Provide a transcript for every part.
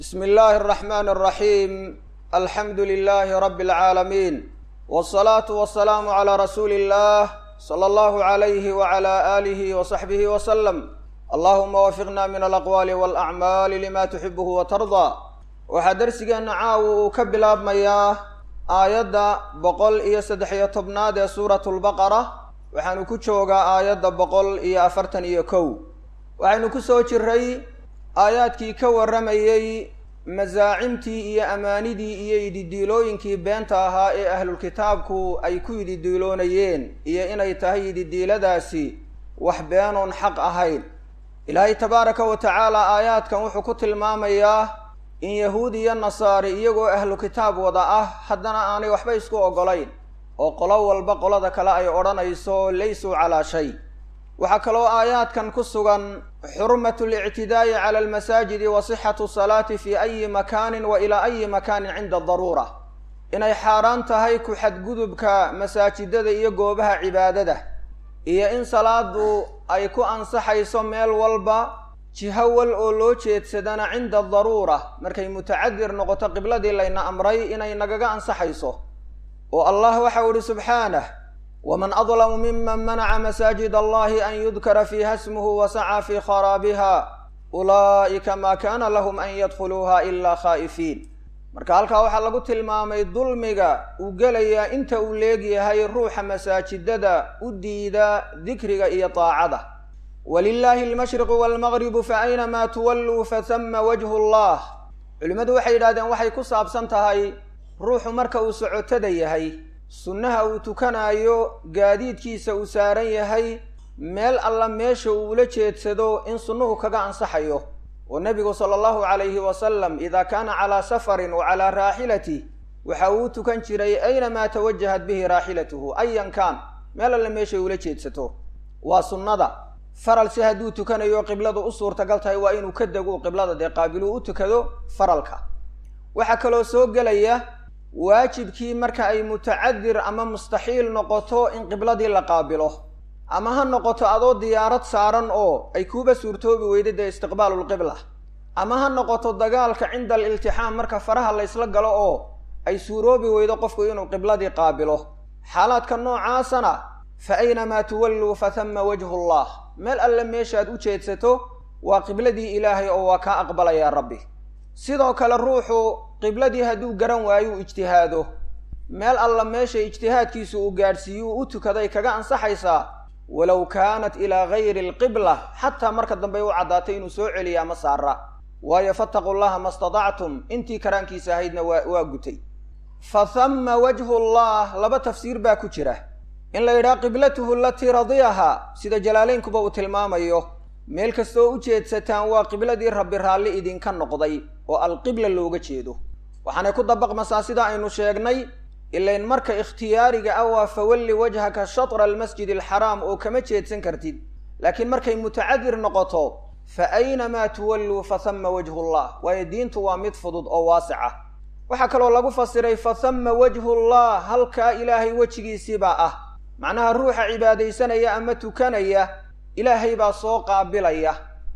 بسم الله الرحمن الرحيم الحمد لله رب العالمين والصلاة والسلام على رسول الله صلى الله عليه وعلى آله وصحبه وسلم اللهم وفقنا من الأقوال والأعمال لما تحبه وترضى waxaa darsigeena caawa uu ka bilaabmayaa aayadda boqol iyo saddex iyo tobnaad ee suuratulbaqara waxaanu ku joogaa aayadda boqol iyo afartan iyo kow waxaynu ku soo jiray aayaadkii ka warramayey masaacimtii iyo amaanidii iyo ididiilooyinkii beenta ahaa ee ahlulkitaabku ay ku ididiiloonayeen iyo inay tahay ididiiladaasi wax beenoon xaq ahayn ilaahay tabaaraka wa tacaala aayaadkan wuxuu ku tilmaamayaa in yahuud iyo nasaari iyagoo ahlu kitaab wada ah haddana aanay waxba isku oggolayn oo qolo walba qolada kale ay odhanayso laysuu calaa shay waxaa kaloo aayaadkan ku sugan xurmatu lictidaa'i cala almasaajidi wa sixatu salaati fi ayi makaanin wa ilaa ayi makaanin cinda daruura inay xaaraan tahay ku xadgudubka masaajidada iyo goobaha cibaadada iyo in salaadu ay ku ansaxayso meel walba jiho wal oo loo jeedsadana cinda daruura markay mutacadir noqoto qibladii layna amray inay nagaga ansaxayso oo allah waxau ihi subxaanah waman adlamu miman manaca masaajid allahi an yudkara fiiha smuhu wasacaa fii kharaabiha ulaa'ika maa kaana lahum an yadkhuluuha ilaa khaa'ifiin marka halkaa waxaa lagu tilmaamay dulmiga uu gelayaa inta uu leegyahay ruuxa masaajidada u diida dikriga iyo daacada walilaahi almashriqu waalmaqribu fa aynamaa tuwalluu fatama wajhu llah culimmadu waxay yidhahdeen waxay ku saabsan tahay ruuxu marka uu socotada yahay sunnaha uu tukanaayo gaadiidkiisa uu saaran yahay meel alla meesha uu ula jeedsado in sunnuhu kaga ansaxayo oo nebigu sala allahu calayhi wasalam idaa kaana calaa safarin wa calaa raaxilati waxa uu tukan jiray aynamaa tawajahat bihi raaxilatuhu ayan kaan meel alle meeshay ula jeedsato waa sunnada faralse hadduu tukanayo qibladu u suurtagal tahay waa inuu ka dego qiblada dee qaabiluu u tukado faralka waxaa kaloo soo gelaya waajibkii marka ay mutacadir ama mustaxiil noqoto in qibladii la qaabilo ama ha noqoto adoo diyaarad saaran oo ay kuuba suurtoobi weyda dee istiqbaalulqibla ama ha noqoto dagaalka cinda aliltixaam marka faraha la ysla galo oo ay suuroobi weydo qofku inuu qibladii qaabilo xaalaadka noocaasana fa aynamaa tuwalluu fatama wajhu llah meel alle meeshaad u jeedsato waa qibladii ilaahay oo waa kaa aqbalayaa rabbi sidoo kale ruuxu qibladii hadduu garan waayo u ijtihaado meel alla meesha ijtihaadkiisu uu gaadhsiiyuu u tukaday kaga ansaxaysaa walow kaanat ilaa gayri alqibla xataa marka dambe u caddaatay inuu soo celiya ama saara waayo fattaquu llaha ma statactum intii karaankiisa ahaydna waa waa gutay fa hamma wajhu llah laba tafsiir baa ku jira in la yidhaha qiblatuhu alatii radiyahaa sida jalaaleynkuba uu tilmaamayo meel kastoo u jeedsataan waa qibladii rabbi raalli idinka noqday oo alqibla looga jeedo waxaanay ku dabaqmasaa sida aynu sheegnay ilayn marka ikhtiyaariga ah waa fawalli wajhaka shatra almasjid alxaraam oo kama jeedsan kartid laakiin markay mutacadir noqoto fa aynamaa tuwalluu fa hama wajhu llah waayo diintu waa mid fudud oo waasica waxaa kaloo lagu fasiray fa hama wajhu llah halkaa ilaahay wejigiisiibaa ah macnaha ruuxa cibaadaysanaya ama tukanaya ilaahay baa soo qaabilaya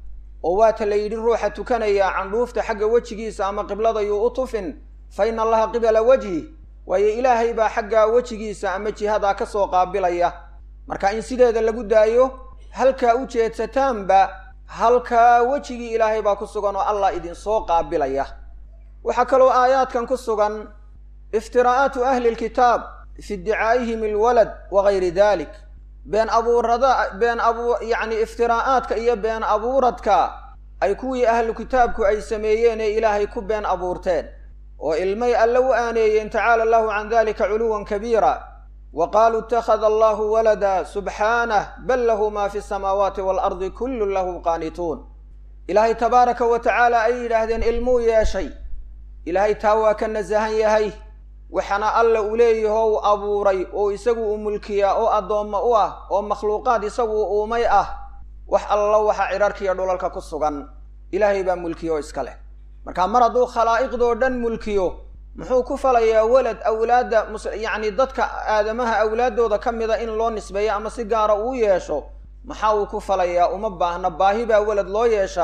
oo waata la yidhi ruuxa tukanaya candhuufta xagga wejigiisa ama qibladayuu u tufin fa ina allaha qibala wajhi waayo ilaahay baa xaggaa wejigiisa ama jihadaa ka soo qaabilaya marka in sideeda lagu daayo halkaa u jeedsataanba halkaa wejigii ilaahay baa ku sugan oo allah idinsoo qaabilaya waxaa kaloo aayaadkan ku sugan iftiraa'aatu ahli lkitaab fi iddicaa'ihim alwalad wa gayri dalik been abuurada been abu yacni iftiraa'aadka iyo been abuuradka ay kuwii ahlu kitaabku ay sameeyeen ee ilaahay ku been abuurteen oo ilmay alle u aaneeyeen tacaala allahu can dalika culuwan kabiira wa qaaluu ittakhada allahu walada subxaanah bal lahu maa fi samaawaati waalardi kullun lahu qaanituun ilaahay tabaaraka wa tacaala ay yidhaahdeen ilmuu yeeshay ilaahay taa waa ka nasahan yahay waxaana alla uu leeyaho u abuuray oo isagu uu mulkiyaa oo addoommo u ah oo makhluuqaad isagu uumay ah wax allo waxa cidharkiiyo dhulalka ku sugan ilaahay baa mulkiyo iska leh marka mar hadduu khalaa'iqdoo dhan mulkiyo muxuu ku falayaa walad awlaadda mus yacni dadka aadamaha awlaaddooda ka mida in loo nisbeeyo ama si gaara uu yeesho maxaa uu ku falayaa uma baahna baahi baa walad loo yeeshaa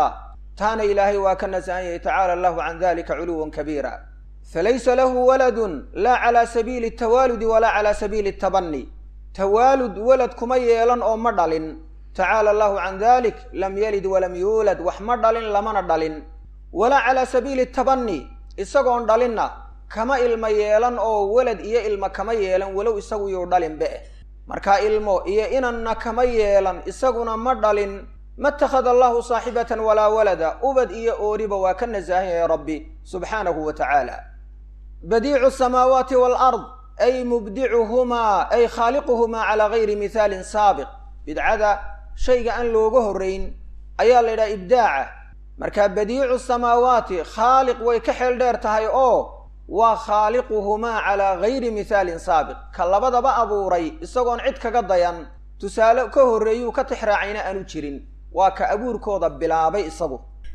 taana ilaahay waa ka nasahan yahay tacaala allahu can dalika culuwan kabiira falaysa lahu waladun laa calaa sabiili tawaaludi walaa calaa sabiili tabani tawaalud walad kuma yeelan oo ma dhalin tacaala allahu can dalik lam yalid walam yuulad wax ma dhalin lamana dhalin walaa calaa sabiili tabani isagoon dhalinna kama ilmo yeelan oo walad iyo ilmo kama yeelan walow isagu yuu dhalinbe markaa ilmo iyo inanna kama yeelan isaguna ma dhalin ma itakhada allahu saaxibatan walaa walada ubad iyo ooriba waa ka nasahan yahay rabbi subxaanahu wa tacaala badiicu samaawaati waalard ay mubdicuhumaa ay khaaliquhumaa calaa gayri mihaalin saabiq bidcada shayga aan looga horrayn ayaa la yidhaha ibdaaca marka badiicu samaawaati khaaliq way ka xeel dheer tahay oo waa khaaliquhumaa calaa gayri mihaalin saabiq ka labadaba abuuray isagoon cid kaga dayan tusaale ka horreeyuu ka tixraacayna aanu jirin waa ka abuurkooda bilaabay isagu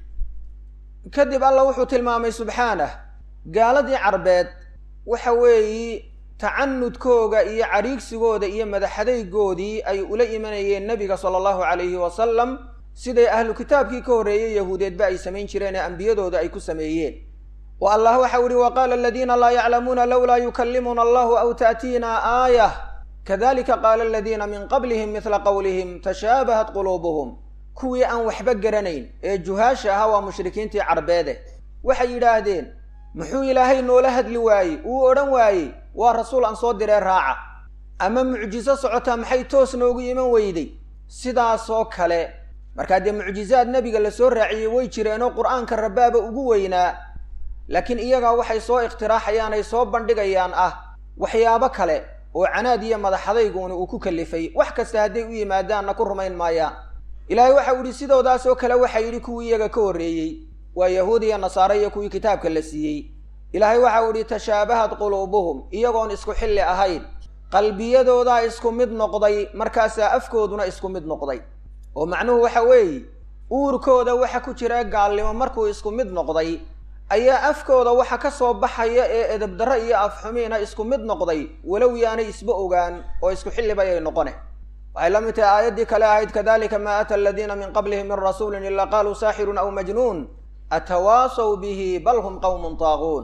kadib alla wuxuu tilmaamay subxaanah gaaladii carbeed waxa weeyi tacanudkooga iyo cadhiigsigooda iyo madaxadaygoodii ay ula imanayeen nebiga sala allahu calayhi wasalam siday ahlu kitaabkii ka horreeyey yahuudeedba ay samayn jireen ee ambiyadooda ay ku sameeyeen wa allah waxau ihi wa qaala aladiina laa yaclamuuna lowlaa yukallimuna allahu aw ta'tiina aayah kadalika qaala aladiina min qablihim midla qowlihim tashaabahat quluubuhum kuwii aan waxba garanayn ee juhaasha ahaa waa mushrikiintii carbeede waxay yidhaahdeen muxuu ilaahay noola hadli waayey uu odhan waayey waa rasuul aan soo diree raaca ama mucjiso socotaa maxay toos noogu iman weyday sidaasoo kale markaa dee mucjizaad nebiga la soo raaciyey way jireenoo qur-aanka rabbaaba ugu weynaa laakiin iyagaa waxay soo ikhtiraaxayaan ay soo bandhigayaan ah waxyaabo kale oo canaad iyo madaxadayguuni uu ku kalifay wax kasta hadday u yimaadaanna ku rumayn maayaan ilaahay waxau yidhi sidoodaasoo kale waxaa yidhi kuwii iyaga ka horreeyey waa yahuud iyo nasaare iyo kuwii kitaabka la siiyey ilaahay waxau idhi tashaabahad quluubuhum iyagoon isku xilli ahayn qalbiyadoodaa isku mid noqday markaasaa afkooduna isku mid noqday oo macnuhu waxa weeye uurkooda waxa ku jira gaalnimo markuu isku mid noqday ayaa afkooda waxa ka soo baxaya ee edabdarro iyo afxumiina isku mid noqday walow yaanay isba ogaan oo isku xillibayay noqone waxay la mid tahay aayaddii kale ahayd kadalika maa ata aladiina min qablihim min rasuulin ilaa qaaluu saaxirun aw majnuun atawaasaw bihi bal hum qawmun taaquun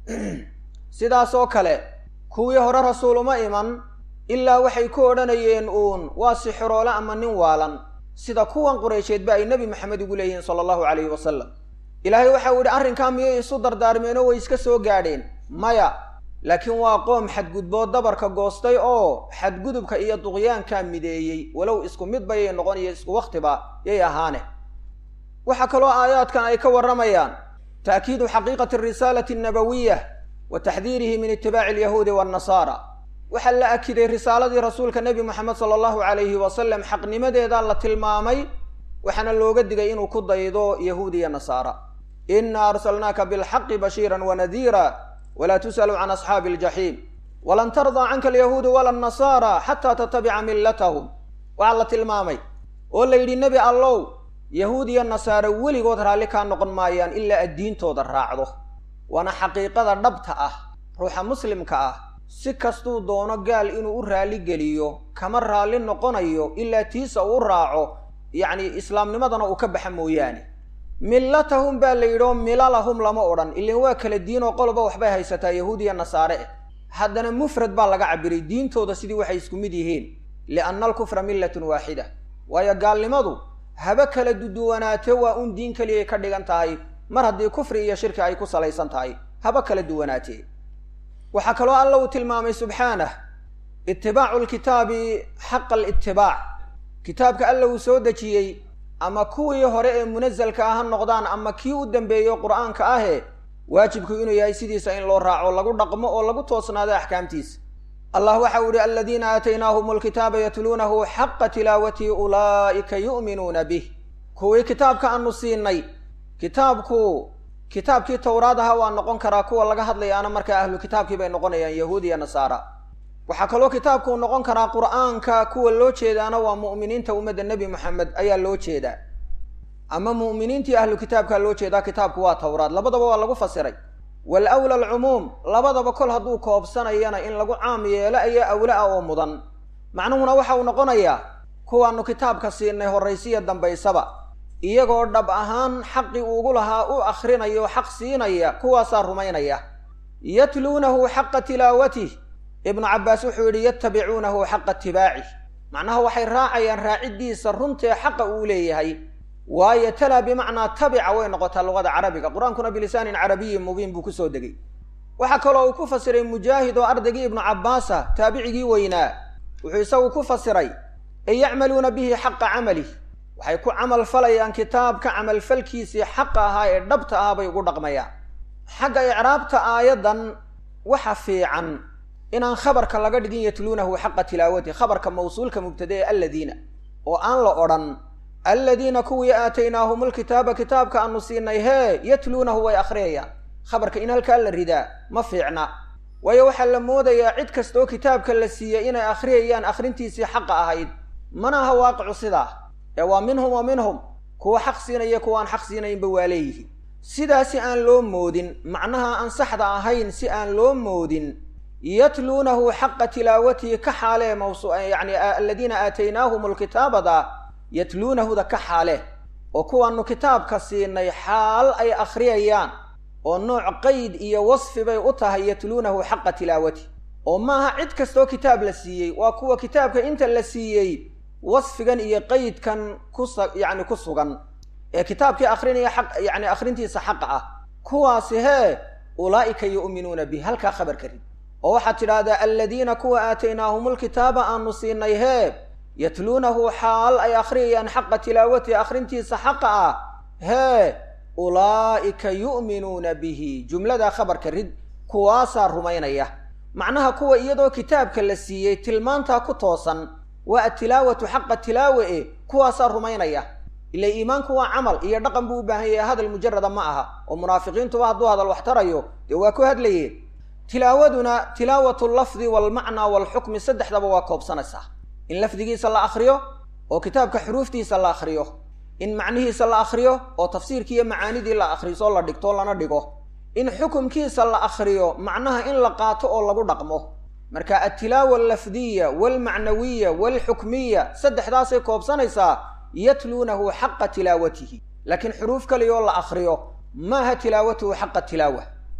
sidaasoo kale kuwii hore rasuul uma iman ilaa waxay ku odhanayeen uun waa sixiroole ama nin waalan sida kuwan qureysheedba ay nebi maxamed ugu leeyihiin sala allahu calayhi wasalam ilaahay waxau yidhi arrinkaa miyay isu dardaarmeenoo way iska soo gaadheen maya laakiin waa qoom xadgudbood dabarka goostay oo xadgudubka iyo duqyaankaa mideeyey walow isku mid bayay noqon iyo isku wakhtiba yay ahaane waxaa kaloo aayaadkan ay ka warramayaan ta'kiidu xaqiiqati risaalati annabawiyah wa taxdiirihi min itibaaci alyahuudi waannasaara waxaa la akiday risaaladii rasuulka nebi moxamed sala allahu calayhi wasalam xaqnimadeedaa la tilmaamay waxaana looga digay inuu ku daydo yahuud iyo nasaara inna arsalnaaka bilxaqi bashiiran wanadiira walaa tus'alu can asxaabi aljaxiim walan tardaa canka alyahuudu wala annasaara xataa tatabica millatahum waxaa la tilmaamay oo la yidhi nebi allow yahuud iyo nasaare weligood raalli kaa noqon maayaan ilaa aad diintooda raacdo waana xaqiiqada dhabta ah ruuxa muslimka ah si kastuu doono gaal inuu u raalli geliyo kama raalli noqonayo ilaa tiisa uu raaco yacni islaamnimadana uu ka baxa mooyaane millatahum baa la yidhi oo milalahum lama odhan ilan waa kala diin oo qoloba waxbay haysataa yahuud iyo nasaare eh haddana mufrad baa laga cabiray diintooda sidii waxay isku mid yihiin lianna alkufra millatun waaxida waayo gaalnimadu haba kala duduwanaate waa un diin keliyay ka dhigan tahay mar haddii kufri iyo shirki ay ku salaysan tahay haba kala duwanaatee waxaa kaloo alla uu tilmaamay subxaanah itibaacu lkitaabi xaqa alitibaac kitaabka alla uu soo dejiyey ama kuwii hore ee munasalka ah ha noqdaan ama kii u dambeeyo qur'aanka ahe waajibku inuu yahay sidiisa in loo raaco lagu dhaqmo oo lagu toosnaado axkaamtiisa allah waxa uu ihi aladiina aataynaahum alkitaaba yatluunahu xaqa tilaawatihi ulaa'ika yu'minuuna bih kuwii kitaabka aanu siinay kitaabku kitaabkii towraad aha waa noqon karaa kuwa laga hadlayaana markaa ahlu kitaabkii bay noqonayaan yahuud iyo nasaara waxaa kaloo kitaabkuu noqon karaa qur'aanka kuwa loo jeedaana waa mu'miniinta ummadda nebi moxamed ayaa loo jeedaa ama mu'miniintii ahlu kitaabkaa loo jeedaa kitaabku waa towraad labadaba waa lagu fasiray wal awla alcumuum labadaba kol hadduu koobsanayana in lagu caam yeelo ayaa awla ah oo mudan macnuhuna waxa uu noqonayaa kuwaannu kitaabka siinay horraysiya dambaysaba iyagoo dhab ahaan xaqii ugu lahaa u akhrinayo o xaq siinaya kuwaasaa rumaynaya yatluunahu xaqa tilaawatih ibnu cabbaas wuxuu yidhi yatabicuunahu xaqa itibaacih macnaha waxay raacayaan raaciddiisa runtae xaqa uu leeyahay waayo talaa bimacnaa tabica way noqotaa luqada carabiga qur-aankuna bilisaanin carabiyin mubiin buu kusoo degay waxaa kaloo uu ku fasiray mujaahid oo ardaygii ibnu cabbaasa taabicigii weynaa wuxuu isagu ku fasiray ay yacmaluuna bihi xaqa camalih waxay ku camal falayaan kitaabka camalfalkiisii xaqa ahaa ee dhabta ah bay ugu dhaqmayaan xagga icraabta aayaddan waxa fiican inaan khabarka laga dhigin yatluunahu xaqa tilaawati khabarka mawsuulka mubtada ee alladiina oo aan la odhan alladiina kuwii aataynaahum lkitaaba kitaabka aanu siinay hee yatluunahu way akhriyayaan khabarka in halkaa la ridaa ma fiicna waayo waxaa la moodayaa cid kastaoo kitaabka la siiyey inay akhriyayaan akhrintiisii xaqa ahayd mana aha waaqicu sidaa ee waa minhum wa minhum kuwa xaq siinaya kuwaan xaq siinaynba waa leeyihiin sidaasi aan loo moodin macnaha aan saxda ahayn si aan loo moodin yatluunahu xaqa tilaawatihi ka xaalee mawsu yacni aladiina aataynaahum lkitaabada yatluunahuda ka xaale oo kuwaanu kitaabka siinay xaal ay akhriyayaan oo nooc qayd iyo wasfi bay u tahay yatluunahu xaqa tilaawati oo maaha cid kastoo kitaab la siiyey waa kuwa kitaabka inta la siiyey wasfigan iyo qaydkan kusa yacni ku sugan ee kitaabkii akrinaya xaq yacni akhrintiisa xaqa ah kuwaasi hee ulaa'ika yu'minuuna bih halkaa khabarka rid oo waxaad tidhaahdaa aladiina kuwa aataynaahum lkitaaba aanu siinay hee yatluunahu xaal ay akhriyayaan xaqa tilaawatihi akhrintiisa xaqa ah hee ulaa'ika yu'minuuna bihi jumladaa khabarka rid kuwaasaa rumaynaya macnaha kuwa iyadoo kitaabka la siiyey tilmaantaa ku toosan waa atilaawatu xaqa tilaawe e kuwaasaa rumaynaya ila iimaanku waa camal iyo dhaqan buu u baahan yahay hadal mujarada ma aha oo munaafiqiintuba hadduu hadal wax tarayo dee waa ku hadlayeen tilaawaduna tilaawatu lafdi waalmacnaa waalxukmi saddexdaba waa koobsanaysaa in lafdigiisa la akhriyo oo kitaabka xuruuftiisa la akhriyo in macnihiisa la akhriyo oo tafsiirkii iyo macaanidii la akhriso la dhigto lana dhigo in xukumkiisa la akhriyo macnaha in la qaato oo lagu dhaqmo marka altilaawa allafdiya waalmacnawiya waalxukmiya saddexdaasay koobsanaysaa yatluunahu xaqa tilaawatihi laakiin xuruuf kaliyoo la akhriyo maaha tilaawatuhu xaqa tilaawa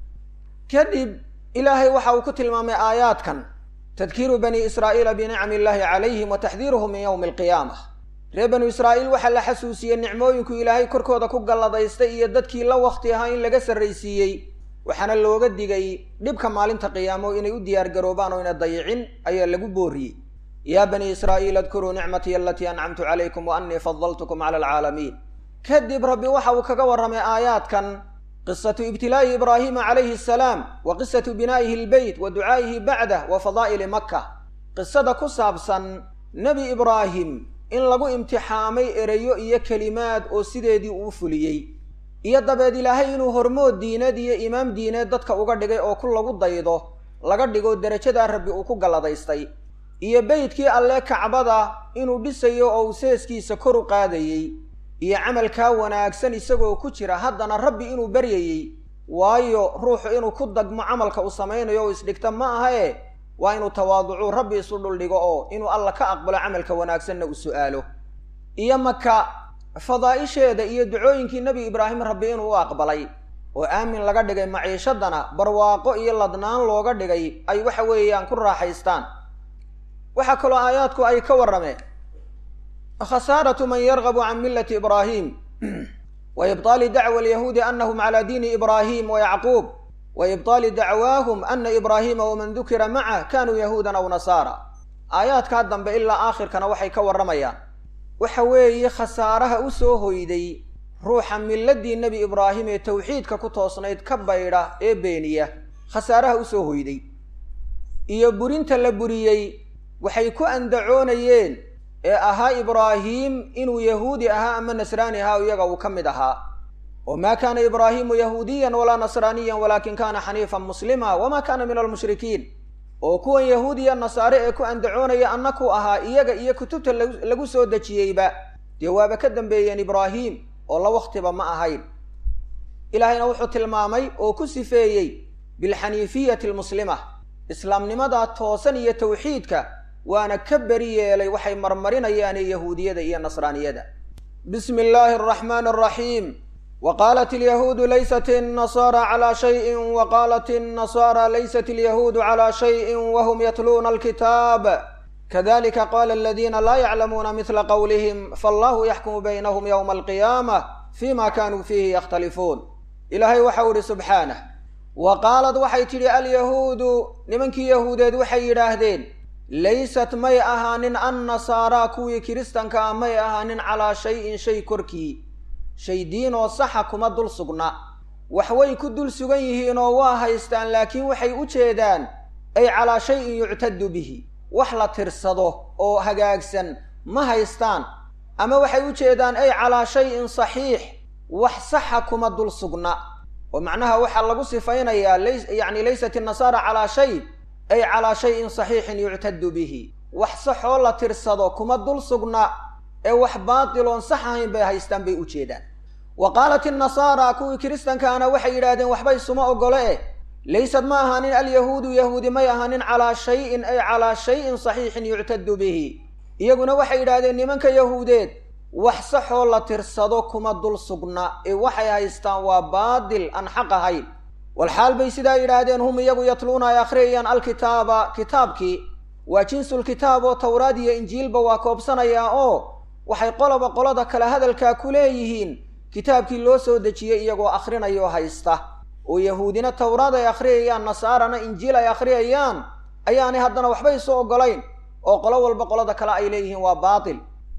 kadib ilaahay waxa uu ku tilmaamay aayaadkan tadkiiru bani israa'iila binicami illaahi calayhim wa taxdiiruhum min yowmi alqiyaamah reer banu israa'iil waxaa la xasuusiyey nicmooyinku ilaahay korkooda ku galladaystay iyo dadkii la wakhti ahaa in laga sarraysiiyey waxaana looga digay dhibka maalinta qiyaamo inay u diyaargaroobaan oo ina dayicin ayaa lagu booriyey yaa bani israa'iil adkuruu nicmatii alatii ancamtu calaykum wa annii fadaltukum cala alcaalamiin kadib rabbi waxa uu kaga warramay aayaadkan qisatu ibtilaa'i ibraahiima calayhi asalaam wa qisatu binaa'ihi albeyt wa ducaa'ihi bacdah wa fadaa'ili makka qisada ku saabsan nebi ibraahim in lagu imtixaamay ereyo iyo kelimaad oo sideedii uu fuliyey iyo dabeed ilaahay inuu hormood diineed iyo imaam diineed dadka uga dhigay oo ku lagu daydo laga dhigo derajadaa rabbi uu ku galladaystay iyo beydkii alle kacbada inuu dhisayo oo uu seeskiisa kor u qaadayey iyo camalkaa wanaagsan isagoo ku jira haddana rabbi inuu baryayey waayo ruuxu inuu ku dagmo camalka uu samaynayo oo isdhigta ma aha e waa inuu tawaaducuu rabbi isu dhuldhigo oo inuu alla ka aqbalo camalka wanaagsanna uu su'aalo iyo maka fadaa'isheeda iyo ducooyinkii nebi ibraahim rabbi inuu u aqbalay oo aamin laga dhigay maciishadana barwaaqo iyo ladnaan looga dhigay ay waxa weeyaan ku raaxaystaan waxaa kaloo aayaadku ay ka warrameen khasaaratu man yargabu can millati ibraahim wa ibطaali dacwa alyahuudi anahum calaa diini ibraahim wa yacquub wa ibطaali dacwaahum ana ibraahiima waman dukira macah kanuu yahuudan aw nasaara aayaadkaa dambe ilaa aakhirkana waxay ka warramayaan waxa weeye khasaaraha u soo hoyday ruuxa milladii nebi ibraahim ee tawxiidka ku toosnayd ka baydha ee beeniya khasaaraha u soo hoyday iyo burinta la buriyey waxay ku andacoonayeen ee ahaa ibraahiim inuu yahuudi ahaa ama nasraani ahaa iyaga uu ka mid ahaa oo maa kaana ibraahiimu yahuudiyan walaa nasraaniyan walaakin kaana xaniifan muslima wamaa kaana min almushrikiin oo kuwan yahuudiya nasaare ee ku andacoonaya annaku ahaa iyaga iyo kutubta lagu soo dejiyeyba dee waaba ka dambeeyeen ibraahiim oo la wakhtiba ma ahayn ilaahayna wuxuu tilmaamay oo ku sifeeyey bilxaniifiyati almuslima islaamnimadaa toosan iyo tawxiidka waana ka beri yeelay waxay marmarinayaane yahuudiyada iyo nasraaniyada bismi illaahi araxmaani araxiim waqaalat alyahuudu laysat الnasaara calaa shayin waqaalat الnasaara laysat alyahuudu calaa shayin wahum yatluuna alkitaab kadalika qaala aladiina laa yaclamuuna midla qowlihim faallahu yaxkumu baynahum yowma alqiyaamah fima kanuu fiihi yakhtalifuun ilaahay waxau ihi subxaanah wa qaalad waxay tidhi alyahuudu nimankii yahuudeed waxay yidhaahdeen laysat may ahaanin annasaaraa kuwii kiristanka ah may ahaanin calaa shayin shay korkii shay diinoo saxa kuma dul sugna waxway ku dul sugan yihiinoo waa haystaan laakiin waxay u jeedaan ay calaa shayin yuctadu bihi wax la tirsado oo hagaagsan ma haystaan ama waxay u jeedaan ay calaa shayin saxiix wax saxa kuma dul sugna oo macnaha waxaa lagu sifaynayaa lyacni laysat innasaara calaa shay ay calaa shayin saxiixin yuctadu bihi wax saxoo la tirsado kuma dul sugna ee wax baatiloon sax ahayn bay haystaan bay u jeedaan wa qaalat innasaara kuwii kiristankaana waxay yidhaahdeen waxbay suma ogole eh laysad ma ahaanin alyahuudu yahuudi may ahaanin calaa shayin ay calaa shayin saxiixin yuctadu bihi iyaguna waxay yidhaahdeen nimanka yahuudeed wax saxoo la tirsado kuma dul sugna ee waxay haystaan waa baadil aan xaq ahayn walxaal bay sidaa yidhaahdeen hum iyagu yatluuna ay akhriyayaan alkitaaba kitaabkii waa jinsulkitaab oo towraad iyo injiilba waa koobsanayaa oo waxay qoloba qolada kale hadalkaa ku leeyihiin kitaabkii loo soo dejiyey iyagoo akhrinayo haysta oo yahuudina towraad ay akhriyayaan nasaarana injiil ay akhriyayaan ayaanay haddana waxba isu oggolayn oo qolo walba qolada kale ay leeyihiin waa baatil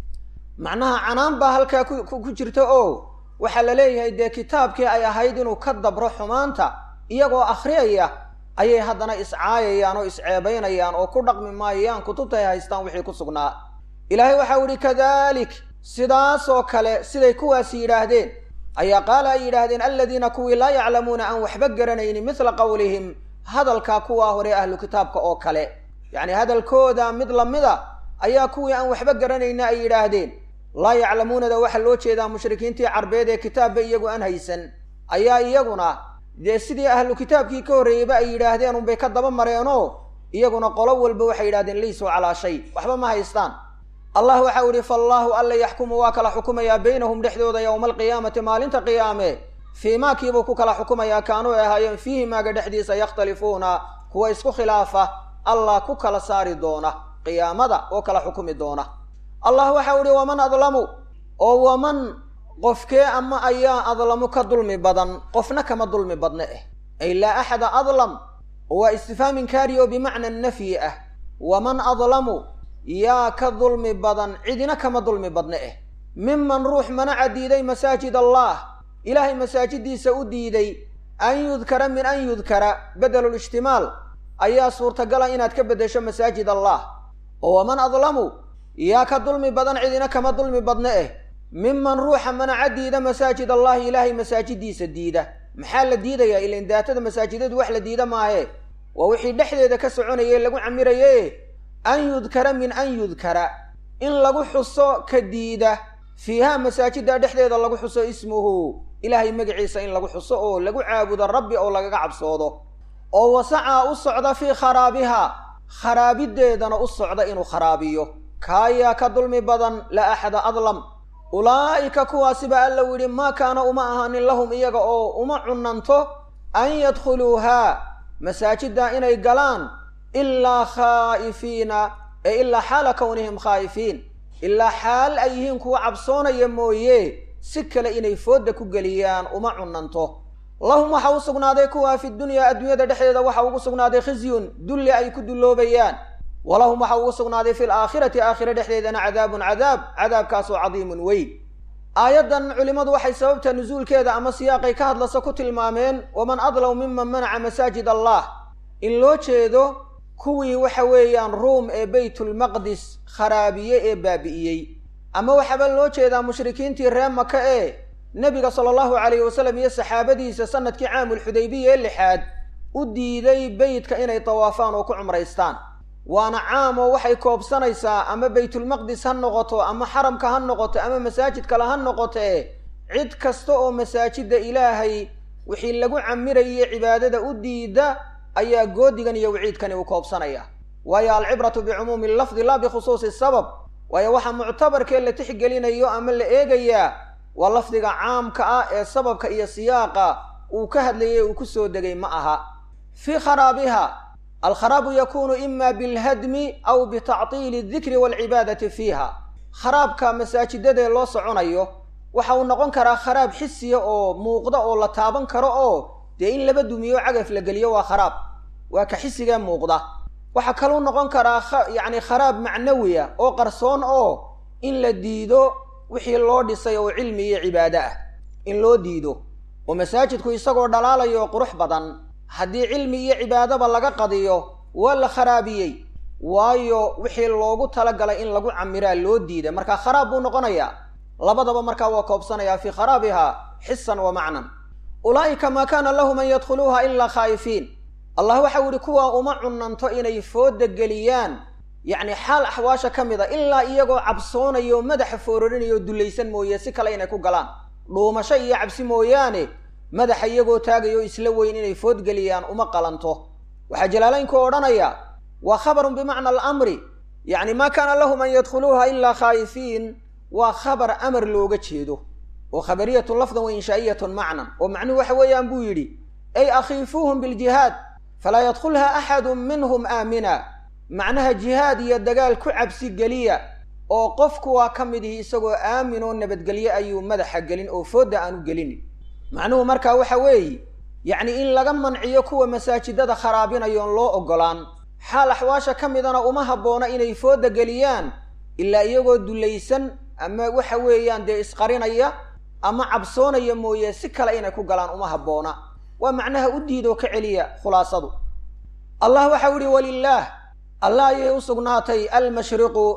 macnaha canaan baa halkaa ku jirta oo waxaa la leeyahay dee kitaabkii ay ahayd inuu ka dabro xumaanta iyagoo akhriyaya ayay haddana iscaayayaan oo isceebaynayaan oo ku dhaqmi maayaan kutubta ay haystaan wixii ku sugnaa ilaahay waxau idhi kadalik sidaasoo kale siday kuwaasi yidhaahdeen ayaa qaala ay yidhaahdeen aladiina kuwii laa yaclamuuna aan waxba garanaynin midla qowlihim hadalkaa kuwaa hore ahlu kitaabka oo kale yacni hadalkooda mid lamida ayaa kuwii aan waxba garanayna ay yidhaahdeen laa yaclamuunada waxaa loo jeedaa mushrikiintii carbeed ee kitaabba iyagu aan haysan ayaa iyaguna dee sidii ahlu kitaabkii ka horreeyeyba ay yidhaahdeen unbay ka daba mareenoo iyaguna qolo walba waxay yidhahdeen laysuu calaa shay waxba ma haystaan allah waxau idhi faallaahu alla yaxkumu waa kala xukumayaa baynahum dhexdooda yowma alqiyaamati maalinta qiyaame fii maakiibuu ku kala xukumayaa kaanuu ay ahaayeen fiihi maaga dhexdiisa yakhtalifuuna kuwa isku khilaafa allah ku kala saari doona qiyaamada oo kala xukumi doona allah waxau idhi waman adlamu oo waman qofkee ama ayaa adlamu ka dulmi badan qofna kama dulmi badna eh ay laa axada adlam oo waa istifhaam inkaari oo bimacna nafyi ah waman adlamu yaa ka dulmi badan cidina kama dulmi badna eh miman ruux manaca diiday masaajid allah ilaahay masaajiddiisa u diiday an yudkara min an yudkara bedelulijtimaal ayaa suurtagala inaad ka beddesho masaajid allah oo waman adlamu yaa ka dulmi badan cidina kama dulmi badna eh miman ruuxa manaca diida masaajid allahi ilaahay masaajiddiisa diida maxaa la diidayaa ilan daatada masaajidadu wax la diida maahe waa wixii dhexdeeda ka soconaye lagu camiraye an yudkara min an yudkara in lagu xuso ka diida fiiha masaajidda dhexdeeda lagu xuso ismuhu ilaahay magaciisa in lagu xuso oo lagu caabudo rabbi oo lagaga cabsoodo oo wasacaa u socda fii kharaabiha kharaabiddeedana u socda inuu kharaabiyo kaayaa ka dulmi badan la axada adlam ulaa'ika kuwaasiba alla u yidhi maa kaana uma ahaanin lahum iyaga oo uma cunanto an yadkhuluuhaa masaajidda inay galaan ilaa khaa'ifiina ee ilaa xaala kownihim khaa'ifiin ilaa xaal ay yihiin kuwa cabsoonaya mooye si kale inay foodda ku geliyaan uma cunanto lahum waxa u sugnaaday kuwaa fi dunyaa adduunyada dhexdeeda waxa ugu sugnaaday khizyun dulli ay ku dulloobayaan walahum waxa ugu sugnaaday fi laakhirati aakhira dhexdeedana cadaabun cadaab cadaabkaasoo cadiimun weyn aayaddan culimmadu waxay sababta nusuulkeeda ama siyaaqay ka hadlasa ku tilmaameen waman adlaw miman manaca masaajid allah in loo jeedo kuwii waxa weeyaan ruum ee baytulmaqdis kharaabiye ee baabi'iyey ama waxaaba loo jeedaa mushrikiintii reer maka ee nebiga sala allahu calayhi wasalam iyo saxaabadiisa sanadkii caamulxudaybiya ee lixaad u diiday beytka inay tawaafaan oo ku cumraystaan waana caam oo waxay koobsanaysaa ama baytulmaqdis ha noqoto ama xaramka ha noqoto ama masaajid kale ha noqotee cid kasta oo masaajidda ilaahay wixii lagu camiraye cibaadada u diida ayaa goodigan iyo waciidkani uu koobsanaya waayo alcibratu bicumuumi lafdi laa bikhusuusi sabab waayo waxaa muctabarkee la tixgelinayo ama la eegayaa waa lafdiga caamka ah ee sababka iyo siyaaqa uu ka hadlayay uu ku soo degay ma aha fii kharaabiha alkharaabu yakunu ima bilhadmi aw bitactiili aldikri waalcibaadati fiiha kharaabka masaajidadee loo soconayo waxa uu noqon karaa kharaab xisiya oo muuqda oo la taaban karo oo dee in laba dumiyo cagaf la geliyo waa kharaab waa ka xisigee muuqda waxaa kaluu noqon karaa yacni kharaab macnawiya oo qarsoon oo in la diido wixii loo dhisay oo cilmi iyo cibaado ah in loo diido oo masaajidku isagoo dhalaalayo oo qurux badan haddii cilmi iyo cibaadaba laga qadiyo waa la kharaabiyey waayo wixii loogu talagalay in lagu camiraa loo diiday marka kharaab buu noqonayaa labadaba markaa waa koobsanayaa fii kharaabiha xisan wa macnan ulaa'ika maa kaana lahum an yadkhuluuha ilaa khaa'ifiin allah waxau yihi kuwaa uma cunanto inay fooda geliyaan yacni xaal axwaasha ka mid a ilaa iyagoo cabsoonayo madaxa foororinayo dullaysan mooye si kale inay ku galaan dhuumasho iyo cabsi mooyaane madaxa iyagoo taagayo isla weyn inay foodgeliyaan uma qalanto waxaa jalaalaynku odhanaya waa khabarun bimacna alamri yacni maa kaana lahum an yadkhuluuha ilaa khaa'ifiin waa khabar amar looga jeedo oo khabariyatun lafdan wa inshaa'iyatun macnan oo macnuhu waxa weeyaan buu yidhi ay akhiifuuhum biljihaad falaa yadkhulha axadun minhum aamina macnaha jihaad iyo dagaal ku cabsi geliya oo qofku waa ka mid ihi isagoo aamin oo nabadgelye ayuu madaxa gelin oo foodda aanu gelinin macnuhu markaa waxa weeye yacni in laga manciyo kuwa masaajidada kharaabinayoon loo oggolaan xaal axwaasha ka midana uma habboona inay foodda geliyaan ilaa iyagoo dullaysan ama waxa weeyaan dee isqarinaya ama cabsoonaya mooye si kale inay ku galaan uma habboona waa macnaha u diidoo ka celiya khulaasadu allah waxau ihi walilaah allah ayay u sugnaatay almashriqu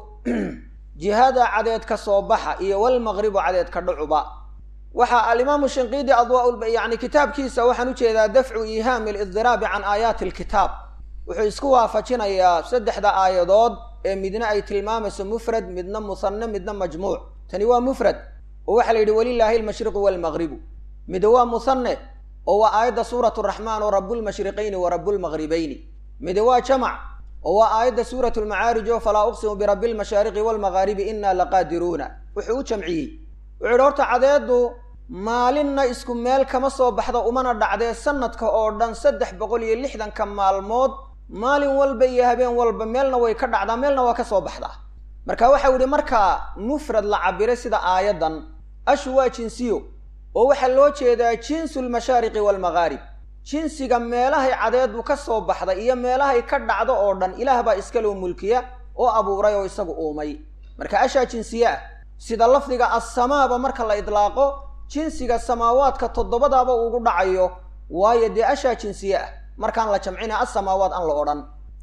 jihada cadeed ka soo baxa iyo walmaqribu cadeed ka dhucuba waxaa alimaamu shinqiidi adwaa yani kitaabkiisa waxaan ujeedaa dafcu iihaami alidiraabi can aayaati alkitaab wuxuu isku waafajinayaa saddexda aayadood ee midna ay tilmaamayso mufrad midna musanne midna majmuuc tani waa mufrad oo waxaa la yidhi walilaahi almashriqu waalmaqribu mid waa musanne oo waa aayadda suuratu raxmaan oo rabbulmashriqayni wa rabbulmaqribayni mid waa jamac oo waa aayadda suuratu lmacaarij oo falaa uqsimu birabbi lmashaariqi waalmaqaaribi inaa laqaadiruuna wuxuu u jamciyey wuxuu yidhi horta cadeeddu maalinna isku meel kama soo baxda umana dhacdee sanadka oo dhan saddex boqol iyo lixdanka maalmood maalin walba iyo habeen walba meelna way ka dhacdaa meelna waa ka soo baxdaa marka waxau yidhi markaa mufrad la cabiray sida aayaddan ashu waa jinsiyo oo waxaa loo jeedaa jinsu lmashaariqi waalmaqaarib jinsiga meelahay cadeedu ka soo baxda iyo meelahay ka dhacdo oo dhan ilaah baa iskaloo mulkiya oo abuuray oo isagu uumay marka ashaa jinsiye ah sida lafdiga assamaaba marka la idlaaqo jinsiga samaawaadka toddobadaaba ugu dhacayo waayo dee ashaa jinsiye ah markaan la jamcina assamaawaad aan la odhan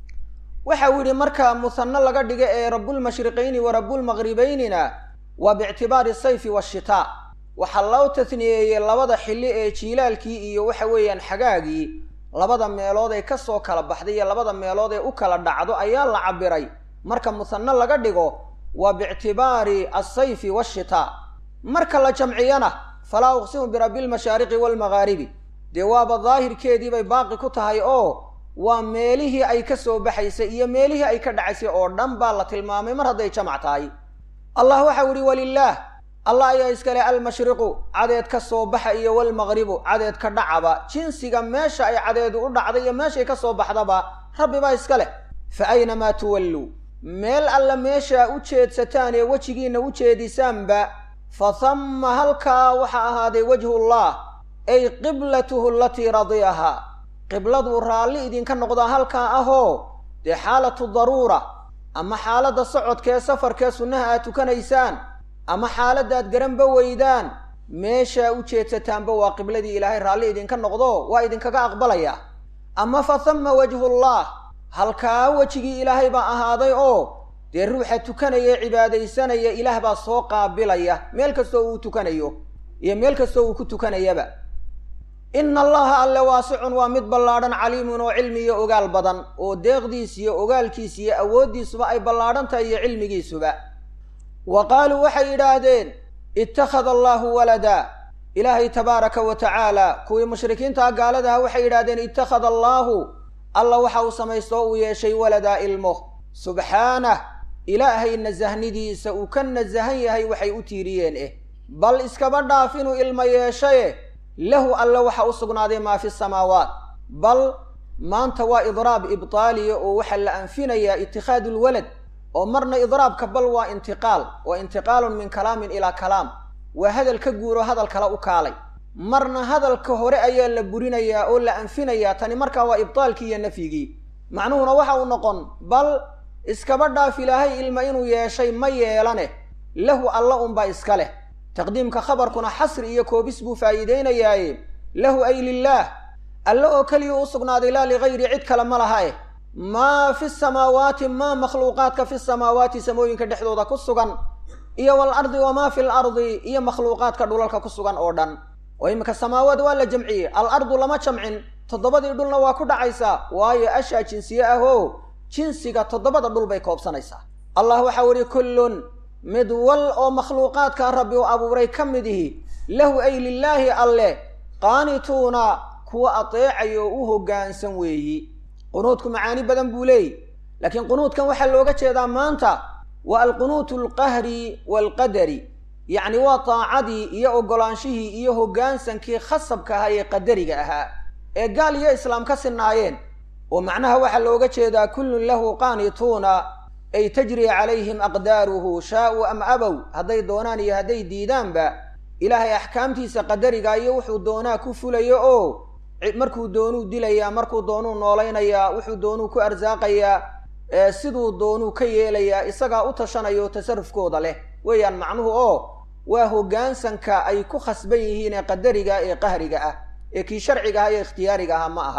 waxa uu yidhi marka musanno laga dhiga ee rabbulmashriqayni wa rabbulmaqribaynina waa biictibaari sayfi waashitaa waxaa loo tasniyeeyey labada xilli ee jiilaalkii iyo waxa weeyaan xagaagii labada meelood ee ka soo kala baxday iyo labada meelood ee u kala dhacdo ayaa la cabiray marka musanno laga dhigo waa biictibaari alsayfi waashitaa marka la jamciyana falaa uqsimu birabbi lmashaariqi waalmaqaaribi dee waaba daahirkeedii bay baaqi ku tahay oo waa meelihii ay ka soo baxaysay iyo meelihii ay ka dhacaysay oo dhan baa la tilmaamay mar hadday jamac tahay allah waxau ihi walilaah allah ayaa iskale almashriqu cadeed ka soo baxa iyo walmaqribu cadeed ka dhacaba jinsiga meesha ay cadeedu u dhacday iyo meeshay ka soo baxdaba rabbi baa iska leh fa aynamaa tuwalluu meel alla meeshaa u jeedsataan ee wejigiinna u jeedisaanba fa hamma halkaa waxaa ahaaday wajhullah ay qiblatuhu alatii radiyahaa qibladuu raalli idinka noqdaa halkaa ahoo dee xaalatu daruura ama xaaladda socodkee safarkee sunnaha aad tukanaysaan ama xaaladdaad garanba weydaan meeshaa u jeedsataanba waa qibladii ilaahay raalli idinka noqdo waa idinkaga aqbalayaa ama fa hamma wajhullah halkaa wejigii ilaahay baa ahaaday oo dee ruuxa tukanaya ee cibaadaysanaya ilaah baa soo qaabilaya meel kastoo uu tukanayo iyo meel kastoo uu ku tukanayaba ina allaha alle waasicun waa mid ballaadhan caliimun oo cilmi iyo ogaal badan oo deeqdiis iyo ogaalkiis iyo awooddiisuba ay ballaadhan tahay iyo cilmigiisuba wa qaaluu waxay yidhaahdeen ittakhada allaahu walada ilaahay tabaaraka wa tacaala kuwii mushrikiintaa gaaladaha waxay yidhahdeen ittakhada allaahu alla waxa uu samaysto oo uu yeeshay waladaa ilmo subxaanah ilaahay nasahnidiisa uu ka nasahan yahay waxay u tiiriyeen eh bal iskaba dhaaf inuu ilmo yeeshaye lahu alle waxa u sugnaaday maa fi samaawaat bal maanta waa idraab ibtaaliya oo waxaa la anfinayaa itikhaadu lwalad oo marna idraabka bal waa intiqaal waa intiqaalun min kalaamin ilaa kalaam waa hadal ka guuro hadal kale u kaalay marna hadalka hore ayaa la burinayaa oo la anfinayaa tani markaa waa ibtaalkii iyo nafyigii macnuhuna waxa uu noqon bal iskaba dhaaf ilaahay ilma inuu yeeshay ma yeelane lahu alla unbaa iska leh taqdiimka khabarkuna xasri iyo koobis buu faa'iideynayaaye lahu ay lilaah alle oo keliya u sugnaaday laa ligayri cid kale ma laha eh maa fi samaawaati maa makhluuqaadka fi samaawaati samooyinka dhexdooda ku sugan iyo waalardi wamaa fi lardi iyo makhluuqaadka dhulalka ku sugan oo dhan oo iminka samaawaad waa la jamciyey alardu lama jamcin toddobadii dhulna waa ku dhacaysaa waayo ashaa jinsiye ah oo jinsiga toddobada dhul bay koobsanaysaa allah waxau idhi kullun mid wal oo makhluuqaadka rabbi u abuuray ka mid ihi lahu ay lilaahi alleh qaanituuna kuwa ateecaya oo u hoggaansan weeyi qunuudku macaani badan buu leeyi laakiin qunuudkan waxaa looga jeedaa maanta waa alqunuutu alqahri waalqadari yacni waa taacadii iyo oggolaanshihii iyo hoggaansankii khasabka ahaa ee qadariga ahaa ee gaal iyo islaam ka sinaayeen oo macnaha waxaa looga jeedaa kullun lahu qaanituuna ay tajri calayhim aqdaaruhu shaa'uu am abow hadday doonaan iyo hadday diidaanba ilaahay axkaamtiisa qadariga iyo wuxuu doonaa ku fulayo oo markuu doonuu dilayaa markuu doonuu noolaynayaa wuxuu doonuu ku arsaaqayaa siduu doonuu ka yeelayaa isagaa u tashanaya oo tasarufkooda leh weeyaan macnuhu oo waa hoggaansanka ay ku khasban yihiin ee qadariga ee qahriga ah ee kii sharciga ah iyo ikhtiyaariga ah ma aha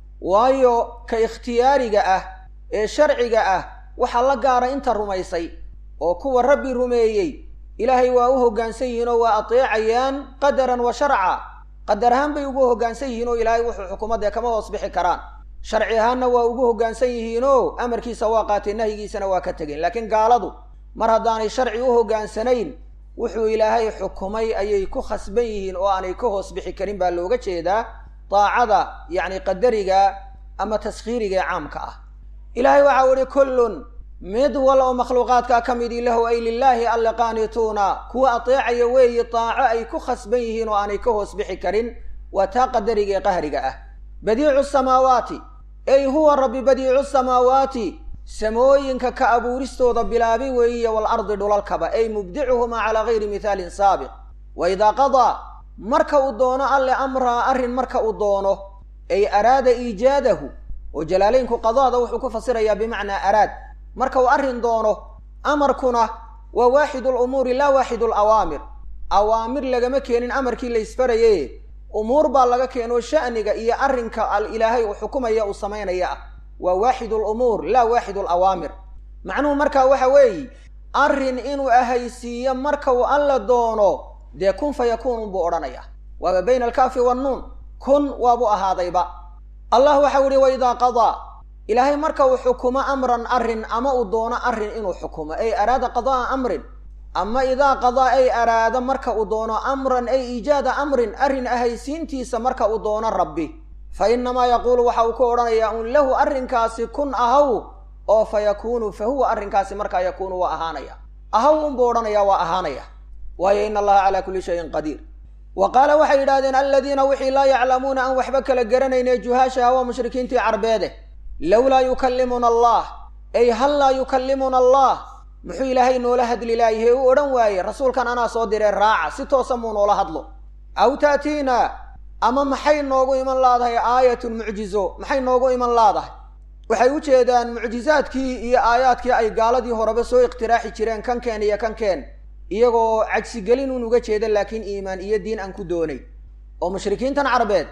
waayo ka ikhtiyaariga ah ee sharciga ah waxaa la gaara inta rumaysay oo kuwa rabbi rumeeyey ilaahay waa u hoggaansan yihiin oo waa ateecayaan qadaran wa sharca qadar ahaan bay ugu hoggaansan yihiin oo ilaahay wuxuu xukumadee kama hoos bixi karaan sharci ahaanna waa ugu hoggaansan yihiinoo amarkiisa waa qaateen nahyigiisana waa ka tegeen laakiin gaaladu mar haddaanay sharci u hoggaansanayn wuxuu ilaahay xukumay ayay ku khasban yihiin oo aanay ka hoos bixi karin baa looga jeedaa daacada yacni qadariga ama taskhiiriga ee caamka ah ilaahay waxau ihi kullun mid wal oo makhluuqaadkaa ka midii lahu ay lilaahi alle qaanituuna kuwa ateecaya weeye daaco ay ku khasban yihiin oo aanay ka hoos bixi karin waa taa qadariga ee qahriga ah badiicu samaawaati ey huwa rabbi badiicu samaawaati samooyinka ka abuuristooda bilaabi weeye waalardi dhulalkaba ay mubdicuhumaa calaa gayri mithaalin saabiq wa idaa qadaa marka uu doono alle amraa arrin marka uu doono ay araada iijaadahu oo jalaalaynku qadaada wuxuu ku fasirayaa bimacnaa araad marka uu arrin doono amarkuna waa waaxidu lumuuri laa waaxidu alawaamir awaamir lagama keenin amarkii la isfaraye umuur baa laga keeno sha'niga iyo arrinka al ilaahay uu xukumaya uu samaynaya ah waa waaxidu lumuur laa waaxidu alawaamir macnuhu markaa waxa weeye arrin inuu ahaysiiyo marka uu alla doono dee kun fa yakuunun buu odhanaya waaba bayna alkaafi wannuun kun waabuu ahaadayba allah waxau ihi waidaa qadaa ilaahay marka uu xukumo amran arrin ama uu doono arrin inuu xukumo ay araada qada'a amrin ama idaa qadaa ay araada marka uu doono amran ay iijaada amrin arrin ahaysiintiisa marka uu doono rabbi fa innamaa yaquulu waxa uu ku odhanayaa un lahu arrinkaasi kun ahaw oo fa yakuunu fa huwa arrinkaasi markaa yakuunu waa ahaanaya ahaw unbuu odhanayaa waa ahaanaya waayo ina allaha calaa kulli shayin qadiir wa qaala waxay yidhahdeen aladiina wixii laa yaclamuuna aan waxba kala garanayne juhaashaha waa mushrikiintii carbeede lowlaa yukallimuna allah ay hal laa yukallimuna allah muxuu ilaahay noola hadli laayahe u odhan waaye rasuulkan anaa soo diree raaca si toosa muu noola hadlo aw taatiina ama maxay noogu iman laadahay aayatun mucjizo maxay noogu iman laadahay waxay u jeedaan mucjizaadkii iyo aayaadkii ay gaaladii horeba soo ikhtiraaxi jireen kankeen iyo kankeen iyagoo cagsigelin un uga jeeda laakiin iimaan iyo diin aan ku doonay oo mushrikiintan carbeed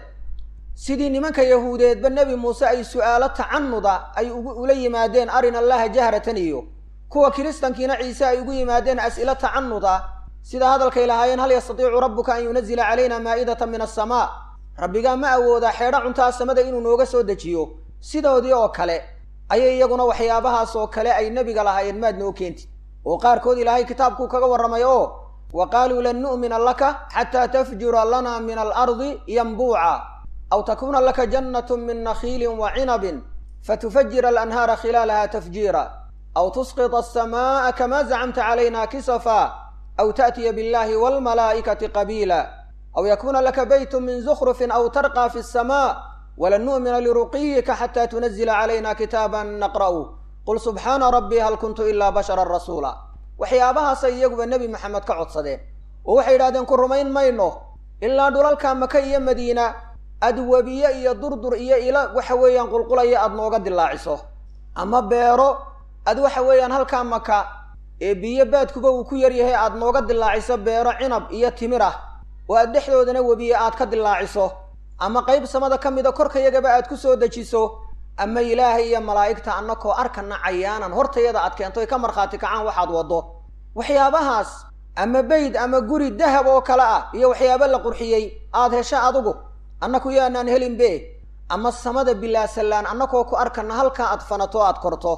sidii nimanka yahuudeedba nebi muuse ay su'aalo tacanuda ay ula yimaadeen arina allaha jahratan iyo kuwa kiristankiina ciise ay ugu yimaadeen as'ilo tacanuda sida hadalkay lahaayeen hal yastatiicu rabbuka an yunazila calayna maa'idatan min asamaa rabbigaa ma awoodaa xeedho cuntaa samada inuu nooga soo dejiyo sidoodii oo kale ayay iyaguna waxyaabahaas oo kale ay nebiga lahaayeen maad noo keentid oo qaarkood ilaahay kitaabkuu kaga warramay oo wa qaaluu lan nu'mina laka xataa tafjura lana min alardi yanbuuca aw takuuna laka jannatu min nakhiilin wa cinabin fatufajira alanhaara khilaalaha tafjiira aw tusqita asamaa'a kamaa zacamta calayna kisafa aw ta'tiya biاllahi waalmalaa'ikati qabiila aw yakuuna laka baytu min zukhrufin aw tarqaa fi asamaa walan nu'mina liruqiyika xataa tunazila calayna kitaaban naqra'u qul subxaana rabbii hal kuntu ilaa basharan rasuula waxyaabahaasay iyaguba nebi maxamed ka codsadeen oo waxay yidhahdeen ku rumayn mayno ilaa dhulalka maka iyo madiina adwabiye iyo durdur iyo ila waxa weeyaan qulqulaya aada nooga dilaaciso ama beero ad waxa weeyaan halkaa maka ee biyo baadkuba uu ku yaryahay aada nooga dilaaciso beero cinab iyo timir ah oo aad dhexdoodana webiye aad ka dilaaciso ama qayb samada ka mida korkayagaba aad ku soo dejiso ama ilaahay iyo malaa'igta annakoo arkana cayaanan hortayada aad keento ay ka markhaati kacaan waxaad waddo waxyaabahaas ama beyd ama guri dahab oo kale ah iyo waxyaabo la qurxiyey aada hesho adigu annaku yaanaan helinbe ama samada bilaasallaan annakoo ku arkana halkaa aad fanato aad korto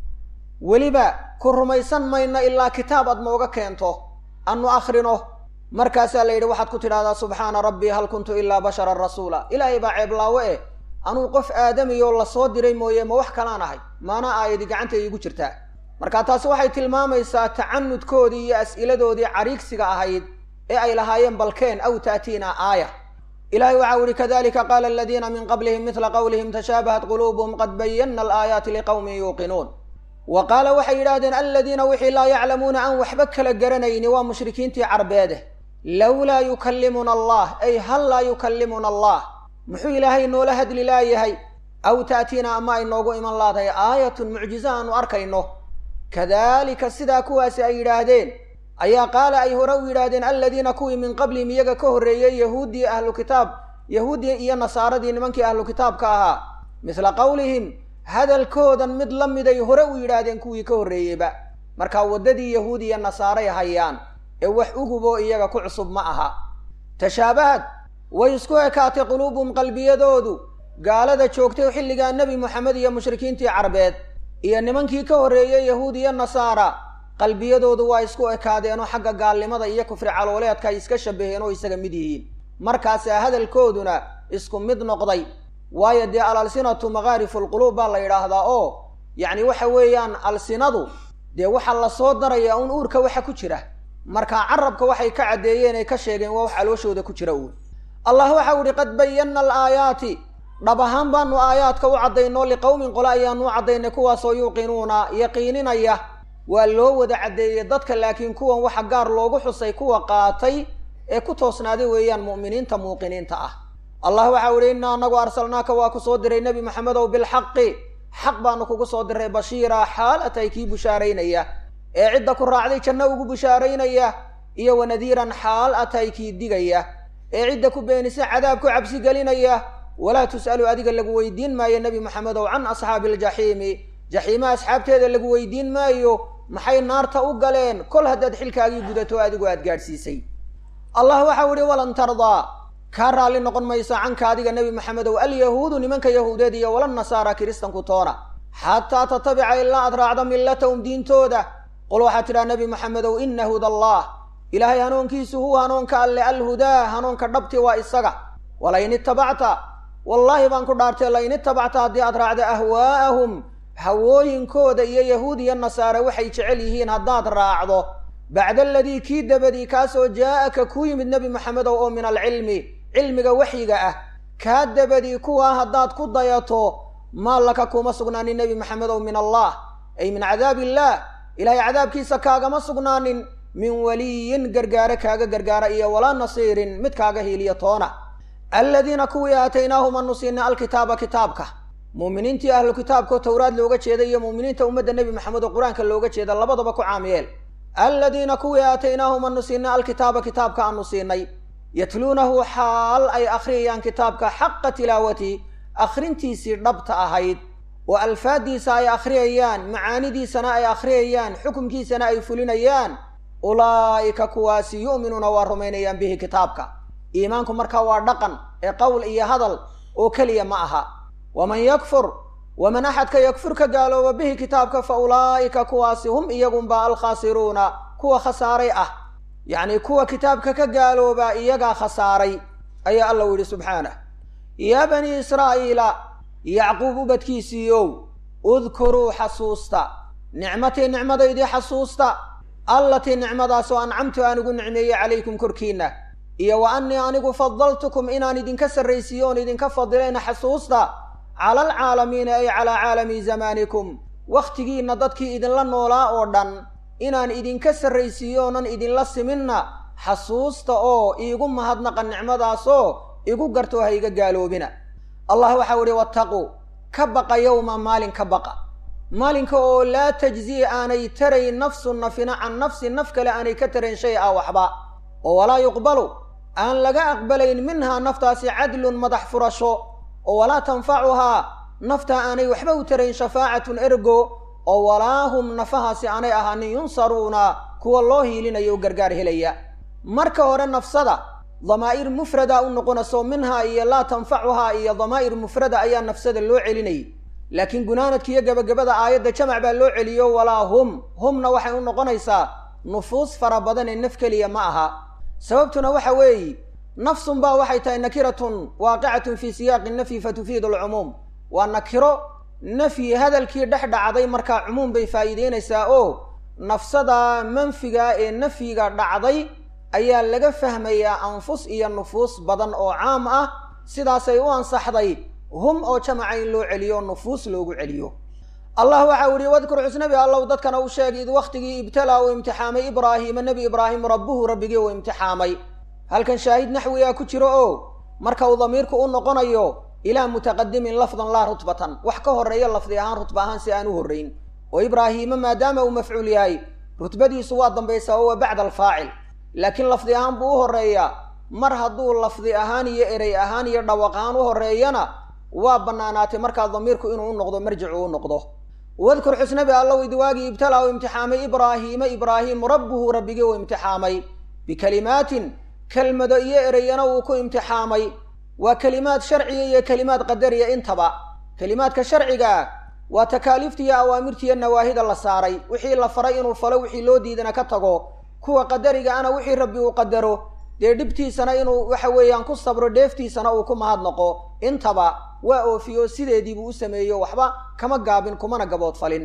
weliba ku rumaysan mayno ilaa kitaab aad nooga keento annu akhrino markaasaa la yidhi waxaad ku tidhahdaa subxaana rabbii hal kuntu ilaa basharan rasuula ilaahay baa ceeblaawo eh anuu qof aadamiyoo lasoo diray mooye ma wax kalaan ahay maana aayadi gacanta iigu jirtaa marka taasi waxay tilmaamaysaa tacanudkoodii iyo as'iladoodii cariigsiga ahayd ee ay lahaayeen balkeen aw ta'tiina aaya ilahay waxau ihi kadalika qaala aladiina min qablihim midla qawlihim tashaabahat quluubuhum qad bayana alaayaati liqowmin yuuqinuun wa qaala waxay yidhahdeen aladiina wixii laa yaclamuuna aan waxba kala garanayni waa mushrikiintii carbeede lowlaa yukallimuna allah ay hal laa yukallimuna allah muxuu ilaahay noola hadli laayahay aw ta'tiina ama ay noogu iman laadahay aayatun mucjiza aanu arkayno kadalika sidaa kuwaasi ay yidhaahdeen ayaa qaala ay hore u yidhaahdeen aladiina kuwii min qablihim iyaga ka horreeyey yahuuddii ahlu kitaab yahuuddii iyo nasaaradii nimankii ahlu kitaabka ahaa misla qowlihim hadalkoodan mid la miday hore u yidhaahdeen kuwii ka horreeyeyba markaa waddadii yahuud iyo nasaaray hayaan ee wax u huboo iyaga ku cusub ma aha tashaabahad way isku ekaatay quluubuhum qalbiyadoodu gaalada joogtay xilligaa nebi moxamed iyo mushrikiintii carbeed iyo nimankii ka horreeyey yahuud iyo nasaara qalbiyadoodu waa isku ekaadeenoo xagga gaalnimada iyo kufri calooleedka ay iska shabaheen oo isaga mid yihiin markaasaa hadalkooduna isku mid noqday waayo dee al alsinatu makaarifu lquluub baa la yidhaahdaa oo yacni waxa weeyaan alsinadu dee waxaa lasoo darayaa un uurka waxa ku jira markaa carabka waxay ka caddeeyeen ay ka sheegeen waa wax calooshooda ku jira uun allah waxau ihi qad bayanna alaayaati dhab ahaan baanu aayaadka u caddaynoo liqowmin qole ayaanu u caddaynay kuwaasoo yuuqinuuna yaqiininaya waa loo wada caddeeyey dadka laakiin kuwan waxa gaar loogu xusay kuwa qaatay ee ku toosnaaday weeyaan mu'miniinta muuqiniinta ah allah waxau ihi innaa anagu arsalnaaka waa ku soo diray nebi maxamedow bilxaqi xaq baanu kugu soo diray bashiira xaal atay kii bushaaraynaya ee cidda ku raacday janno ugu bushaaraynaya iyo wanadiiran xaal atay kii digaya ee cidda ku beenisa cadaab ku cabsi gelinaya walaa tus'alu adiga lagu weydiin maayo nebi maxamedow can asxaabi aljaxiimi jaxiima asxaabteeda lagu weydiin maayo maxay naarta u galeen kol haddaad xilkaagii gudato adigu aad gaadhsiisay allah waxau ihi walan tardaa kaa raalli noqon mayso canka adiga nebi maxamedow alyahuudu nimanka yahuudeed iyo wala nasaara kiristanku toona xataa tatabica ilaa aad raacdo millatahum diintooda qul waxaad tidhaha nebi maxamedow ina huda allah ilaahay hanuunkiisu huwa hanuunka alle alhudaa hanuunka dhabti waa isaga walain itabacta wallaahi baan ku dhaartay lain itabacta haddii aad raacdo ahwaa'ahum hawooyinkooda iyo yahuud iyo nasaare waxay jecel yihiin haddaad raacdo bacda aladii kii dabadii kaasoo jaa'aka ku yimid nebi maxamedow oo min alcilmi cilmiga waxyiga ah kaa dabadii kuwaa haddaad ku dayato maa laka kuma sugnaanin nebi maxamedow min allah ay min cadaab illaah ilaahay cadaabkiisa kaagama sugnaanin min waliyin gargaare kaaga gargaara iyo walaa nasiirin mid kaaga hiiliya toona aladiina kuwii aataynaahum anu siinay alkitaaba kitaabka muuminiintii ahlu kitaabkao towraad looga jeeda iyo muuminiinta ummadda nebi maxamed oo qur-aanka looga jeeda labadaba ku caamiyeel aladiina kuwii aataynaahum anu siinay alkitaaba kitaabka aanu siinay yatluunahu xaal ay akhriyayaan kitaabka xaqa tilaawati akhrintiisii dhabta ahayd oo alfaaddiisa ay akhriyayaan macaanidiisana ay akhriyayaan xukumkiisana ay fulinayaan ulaa'ika kuwaasi yu'minuuna waa rumaynayaan bihi kitaabka iimaanku markaa waa dhaqan ee qowl iyo hadal oo keliya ma aha waman yakfur waman axadka yakfur ka gaalooba bihi kitaabka fa ulaa'ika kuwaasi hum iyagunba alkhaasiruuna kuwa khasaaray ah yacnii kuwa kitaabka ka gaalooba iyagaa khasaaray ayaa alla u yidhi subxaanah yaa banii israa'iila yacquub ubadkiisiiyow udkuruu xasuusta nicmatii nicmadaydii xasuusta allatii nicmadaasoo ancamtu aan ugu nicmeeyey calaykum korkiinna iyo wa annii anigu fadaltukum inaan idinka sarraysiiyo oon idinka fadilayna xasuusta cala alcaalamiina ay calaa caalami zamaanikum wakhtigiinna dadkii idinla noolaa oo dhan inaan idinka sarraysiiyo oonan idinla siminna xasuusta oo iigu mahadnaqa nicmadaasoo igu gartoo ha iga gaaloobina allah waxau idhi wattaquu ka baqa yowma maalin ka baqa maalinka oo laa tajzii aanay tarayn nafsu nafina can nafsi naf kale aanay ka tarayn shay a waxba oo walaa yuqbalu aan laga aqbalayn minhaa naftaasi cadlun madax furasho oo walaa tanfacuhaa naftaa aanay waxba u tarayn shafaacatun ergo oo walaa hum nafahaasi aanay ahaanin yunsaruuna kuwa loo hiilinayo o gargaar helaya marka hore nafsada damaa'ir mufrada u noqonayso minhaa iyo laa tanfacuhaa iyo damaa'ir mufrada ayaa nafsada loo celinayay laakiin gunaanadka iyo gebagabada aayadda jamac baa loo celiyo walaa hum humna waxay u noqonaysaa nufuus fara badan ee naf keliya ma aha sababtuna waxa weeye nafsun baa waxay tahay nakiratun waaqicatun fii siyaaqi nafyi fatufiidu alcumuum waa nakiro nafyi hadalkii dhex dhacday markaa cumuum bay faa'iideynaysaa oo nafsada manfiga ee nafyiga dhacday ayaa laga fahmayaa anfus iyo nufuus badan oo caam ah sidaasay u ansaxday hum oo jamaca in loo celiyo nufuus loogu celiyo allah waxa u ihi wadkur xusnabi allow dadkana u sheeg id wakhtigii ibtalaa uu imtixaamay ibraahiima nebi ibraahim rabbuhu rabbigii uu imtixaamay halkan shaahid naxwigaa ku jiro oo marka uu damiirku u noqonayo ilaa mutaqadimin lafdan laa rutbatan wax ka horreeya lafdi ahaan rutba ahaan si aan u horrayn oo ibraahiima maadaama uu mafcuul yahay rutbadiisu waa dambaysaa oo waa bacda alfaacil laakiin lafdi ahaan buu u horreeyaa mar hadduu lafdi ahaan iyo erey ahaan iyo dhawaq ahaan u horreeyana waa bannaanaatay markaa damiirku inuu u noqdo marjicu u noqdo wadkur xusnabi allow idwaagii ibtalaa u imtixaamay ibraahiima ibraahim rabbuhu rabbigii uu imtixaamay bikalimaatin kelmado iyo ereyana uu ku imtixaamay waa kelimaad sharciga iyo kelimaad qadariya intaba kelimaadka sharcigaa waa takaaliifta iyo awaamirta iyo nawaahida la saaray wixii la faray inuu falo wixii loo diidana ka tago kuwa qadariga ana wixii rabbi uu qadaro dee dhibtiisana inuu waxa weeyaan ku sabro dheeftiisana uu ku mahadnaqo intaba waa oofiyo sideediibuu u sameeyo waxba kama gaabin kumana gaboodfalin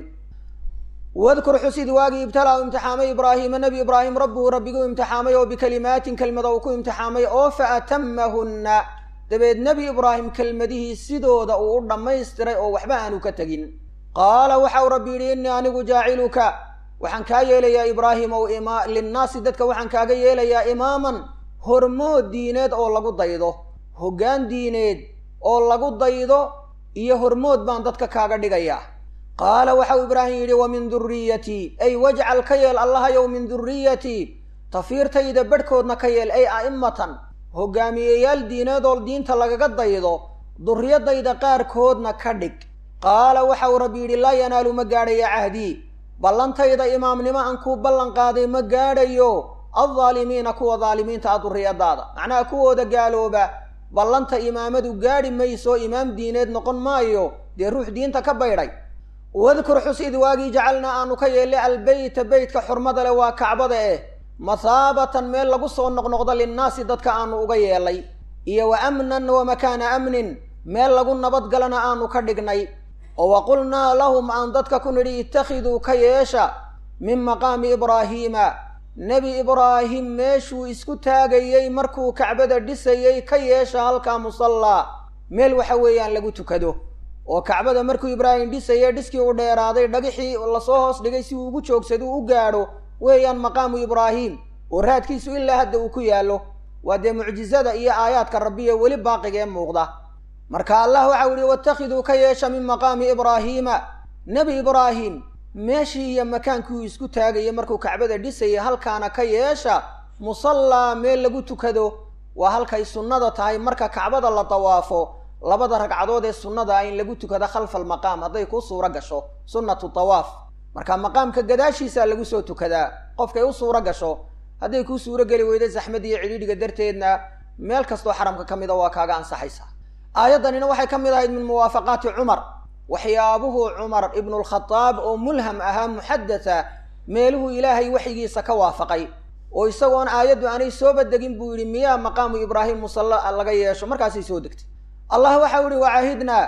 wadkur xusid waagii ibtalaa u imtixaamay ibraahiima nebi ibraahim rabbuhu rabbiguu imtixaamay oo bikalimaatin kelmada uu ku imtixaamay oo fa atamahunna dabeed nebi ibraahim kelmadihii sidooda uu u dhammaystiray oo waxba aanu ka tegin qaala waxau rabbi yidhi innii anigu jaaciluka waxaan kaa yeelayaa ibraahim ow ima linnaasi dadka waxaan kaaga yeelayaa imaaman hormood diineed oo lagu daydo hoggaan diineed oo lagu daydo iyo hormood baan dadka kaaga dhigayaa qaala waxau ibraahim yidhi wa min durriyatii ay wajcal ka yeel allahayow min durriyatii tafiirtayda bedhkoodna ka yeel ay a'immatan hogaamiyeyaal diineedoo diinta lagaga daydo durriyadayda qaarkoodna ka dhig qaala waxau rabbi yidhi laa yanaalu ma gaadhaya cahdii ballantayda imaamnimo aan kuu ballan qaaday ma gaadhayo aldaalimiina kuwa daalimiinta ah durriyadaada macnaha kuwooda gaalooba ballanta imaamadu gaadhi mayso imaam diineed noqon maayo dee ruux diinta ka baydhay wadkur xus id waagii jacalnaa aanu ka yeellay albeyta beytka xurmada leh waa kacbada eh mathaabatan meel lagu soo noqnoqdo linnaasi dadka aanu uga yeellay iyo wa amnan wa makaana amnin meel lagu nabadgalana aanu ka dhignay oo wa qulnaa lahum aan dadka ku nidhi ittakhiduu ka yeesha min maqaami ibraahiima nebi ibraahim meeshuu isku taagayey markuu kacbada dhisayey ka yeesha halkaa musallaa meel waxa weeyaan lagu tukado oo kacbada markuu ibraahim dhisayey dhiskii u dheeraaday dhagixii lasoo hoos dhigay si uu ugu joogsado u gaadho weeyaan maqaamu ibraahim oo raadkiisu ilaa hadda uu ku yaallo waa dee mucjizada iyo aayaadka rabbiye weli baaqigee muuqda marka allah waxau yihi watakhiduu ka yeesha min maqaami ibraahiima nebi ibraahim meeshii iyo makaankii uu isku taagayay markuu kacbada dhisayay halkaana ka yeesha musallaa meel lagu tukado waa halkay sunnada tahay marka kacbada la dawaafo labada ragcadood ee sunnada ah in lagu tukado khalfa almaqaam hadday kuu suuro gasho sunnatu dawaaf marka maqaamka gadaashiisaa lagu soo tukadaa qofkay u suuro gasho hadday kuu suuro geli weyda zaxmad iyo cidhiidhiga darteedna meel kastoo xaramka ka mida waa kaaga ansaxaysa aayaddanina waxay ka mid ahayd min muwaafaqaati cumar waxyaabuhu cumar ibnulkhadaab oo mulham ahaa muxadatha meeluhu ilaahay waxyigiisa ka waafaqay oo isagoon aayaddu aanay sooba degin buu yidhi miyaa maqaamu ibraahim musalla laga yeesho markaasay soo degtay allah waxau yihi wacahidnaa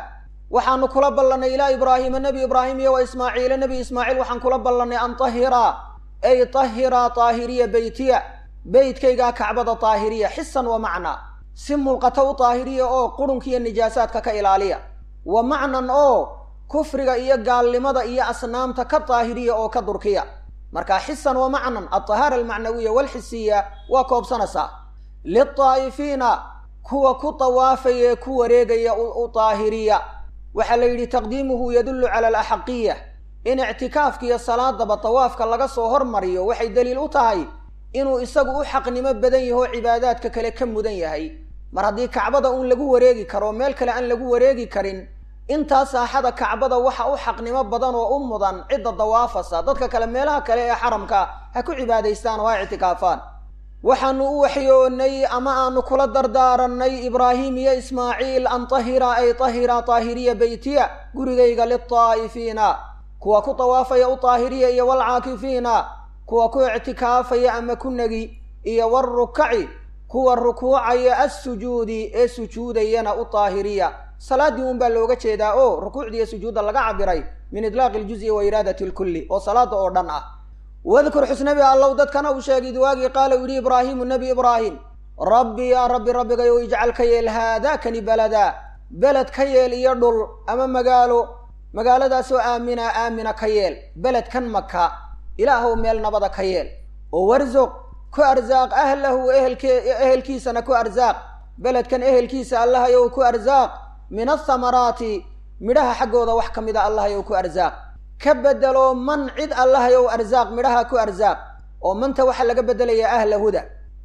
waxaanu kula ballannay ilaa ibraahiima nebi ibraahim iyo wa ismaaciila nebi ismaaciil waxaan kula ballannay an tahiraa ay tahiraa taahiriya beytiya beytkaygaa kacbada taahiriya xisan wa macnaa si mulqata u taahiriya oo qurunkiiyo nijaasaadka ka ilaaliya wa macnan oo kufriga iyo gaalnimada iyo asnaamta ka daahiriya oo ka durkiya marka xisan wa macnan altahaara almacnawiya walxisiya waa koobsanaysaa liltaa'ifiina kuwa ku tawaafaya ee ku wareegaya u daahiriya waxaa la yidhi taqdiimuhu yadullu cala alaxaqiya in ictikaafka iyo salaadaba tawaafka laga soo hormariyo waxay daliil u tahay inuu isagu u xaqnimo badan yaho cibaadaadka kale ka mudan yahay mar haddii kacbada uun lagu wareegi karo meel kale aan lagu wareegi karin intaa saaxada kacbada waxa u xaqnimo badan oo u mudan cidda dawaafasa dadka kale meelaha kale ee xaramka ha ku cibaadaystaan oo ha ictikaafaan waxaanu u waxyoonay ama aanu kula dardaarannay ibraahim iyo ismaaciil an tahira ay tahira taahiriya beytiya gurigayga liltaa'ifiina kuwa ku tawaafaya u taahiriya iyo walcaakifiina kuwa ku ictikaafaya ama ku negi iyo walrukaci kuwa rukuucaya assujuudi ee sujuudayana u taahiriya salaaddii un baa looga jeedaa oo rukuucdiiyo sujuudda laga cabiray min idlaaqi iljuzi wa iraadati lkulli oo salaada oo dhan ah wadkur xusnabi allow dadkana uu sheegay duwaagii qaala u yidhi ibraahimu nebi ibraahim rabbi yaa rabbi rabbigayow ijcal ka yeel haadaakani beladaa beled ka yeel iyo dhul ama magaalo magaaladaasoo aamina aamina ka yeel beledkan maka ilaahow meel nabada ka yeel oo warsuq ku arsaaq ahlahu ehelke ehelkiisana ku arsaaq beledkan ehelkiisa allahayow ku arsaaq min athamaraati midhaha xaggooda wax ka mida allahayow ku arsaaq ka bedelo man cid allahayow arsaaq midhaha ku arsaaq oo manta waxaa laga beddelayaa ahla huda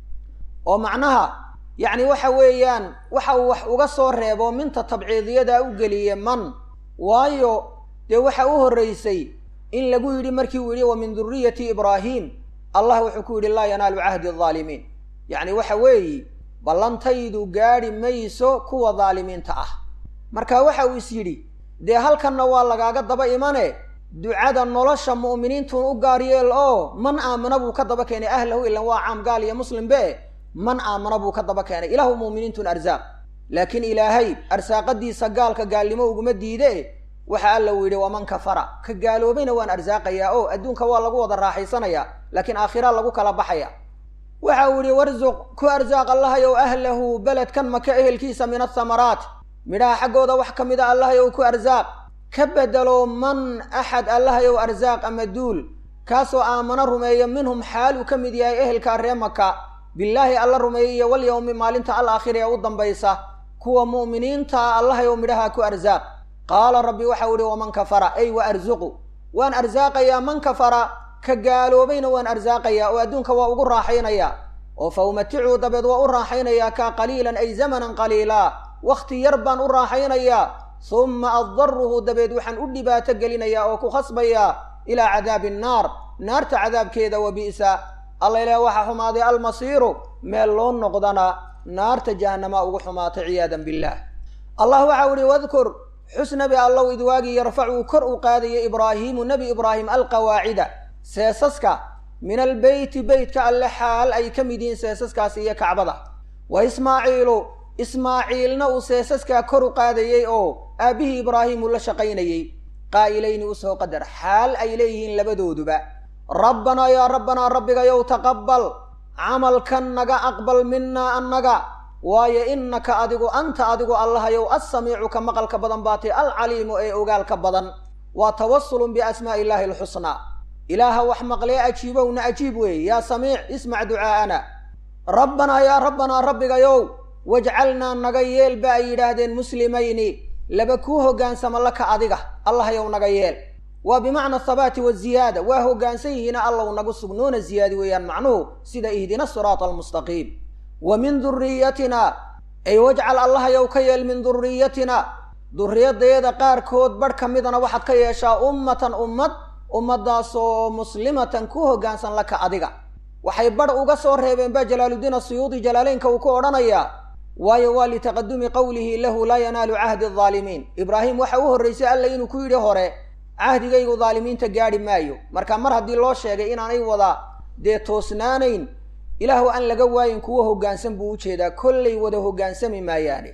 oo macnaha yacni waxa weeyaan waxa uu wax uga soo reebo minta tabciidiyada u geliye man waayo dee waxa u horraysay in lagu yidhi markii uu yidhi wa min duriyati ibraahim allah wuxuu ku yidhi laa yanaalu cahdi adaalimiin yacni waxa weeyi ballantaydu gaadhi mayso kuwa daalimiinta ah marka waxa uu is yidhi dee halkanna waa lagaaga daba imane ducada nolosha mu'miniintuun u gaar yeel oo man aamana buu ka daba keenay ahlahu ilan waa caam gaal iyo muslimbe man aamana buu ka daba keenay ilaahu mu'miniintun arsaaq laakiin ilaahay arsaaqadiisa gaalka gaalnimo uguma diide waxa alla uu yidhi waman kafara ka gaaloobayna waan arsaaqayaa oo adduunka waa lagu wada raaxaysanayaa laakiin aakhira lagu kala baxaya waxa uu yidhi warsuq ku arsaaq allahayow ahlahu beledkan maka ehelkiisa min athamaraat midhaha xaggooda wax ka mida allahayow ku arsaaq ka bedelo man axad allahayow arsaaq ama duul kaasoo aamano rumeeyo minhum xaal uu ka mid yahay ehelkaa ree maka billaahi alla rumeeyey iyo walyowmi maalinta al aakhira ee u dambaysa kuwa mu'miniinta allahayow midhaha ku arsaaq qaala rabbi waxau ihi waman kafara ay wa arsuqu waan arsaaqayaa man kafara ka gaaloobayna waan arsaaqayaa oo adduunka waa ugu raaxaynayaa oo fa umaticuu dabeed waa u raaxaynayaa kaa qaliilan ay zamanan qaliilaa wakhti yar baan u raaxaynayaa humma addaruhu dabeed waxaan u dhibaato gelinayaa oo ku khasbayaa ilaa cadaabi annaar naarta cadaabkeeda wa bi'sa alla ilaah waxaa xumaaday almasiiru meel loo noqdana naarta jahannama ugu xumaatay ciyaadan billaah allah waxau ihi wadkur xus nebi allow idwaagii yarfacuu kor u qaadaya ibraahiimu nebi ibraahim alqawaacida seesaska min albeyti beytka alle xaal ay ka mid yihiin seesaskaasi iyo kacbada wa ismaaciilu ismaaciilna uu seesaskaa kor u qaadayey oo aabbihii ibraahim uu la shaqaynayey qaa'ilayni u soo qadar xaal ay leeyihiin labadooduba rabbanaa yaa rabbanaa rabbigayow taqabbal camalkan naga aqbal minaa annaga waayo innaka adigu anta adigu allahayow assamiicu ka maqalka badan baatay alcaliimu ee ogaalka badan waa tawasulun biasmaa'i illaahi alxusnaa ilaaha wax maqlee ajiibowna ajiib weeye yaa samiic ismac ducaa'ana rabbanaa yaa rabbanaa rabbigayow wajcalnaa naga yeel ba ay yidhaahdeen muslimayni laba kuu hoggaansama laka adiga allahayow naga yeel waa bimacna athabaati waziyaada waa hoggaansan yihiina allow nagu sugnoona ziyaadi weeyaan macnuhu sida ihdina siraata almustaqiim wa min duriyatina ay wajcal allahayow ka yeel min duriyatina duriyadayada qaarkood badh ka midana waxaad ka yeeshaa ummatan ummad ummadaasoo muslimatan ku hoggaansan laka adiga waxay badh uga soo reebeen ba jalaaluddiin asuyuudi jalaaleynka uu ku odhanayaa waayo waa litaqadumi qowlihi lahu laa yanaalu cahdi adaalimiin ibraahim waxa u horraysay alla inuu ku yidhi hore cahdigaygu daalimiinta gaadhi maayo marka mar haddii loo sheegay inaanay wada dee toosnaanayn ilaahu aan laga waayin kuwo hoggaansan buu u jeedaa kollay wada hoggaansami maayaane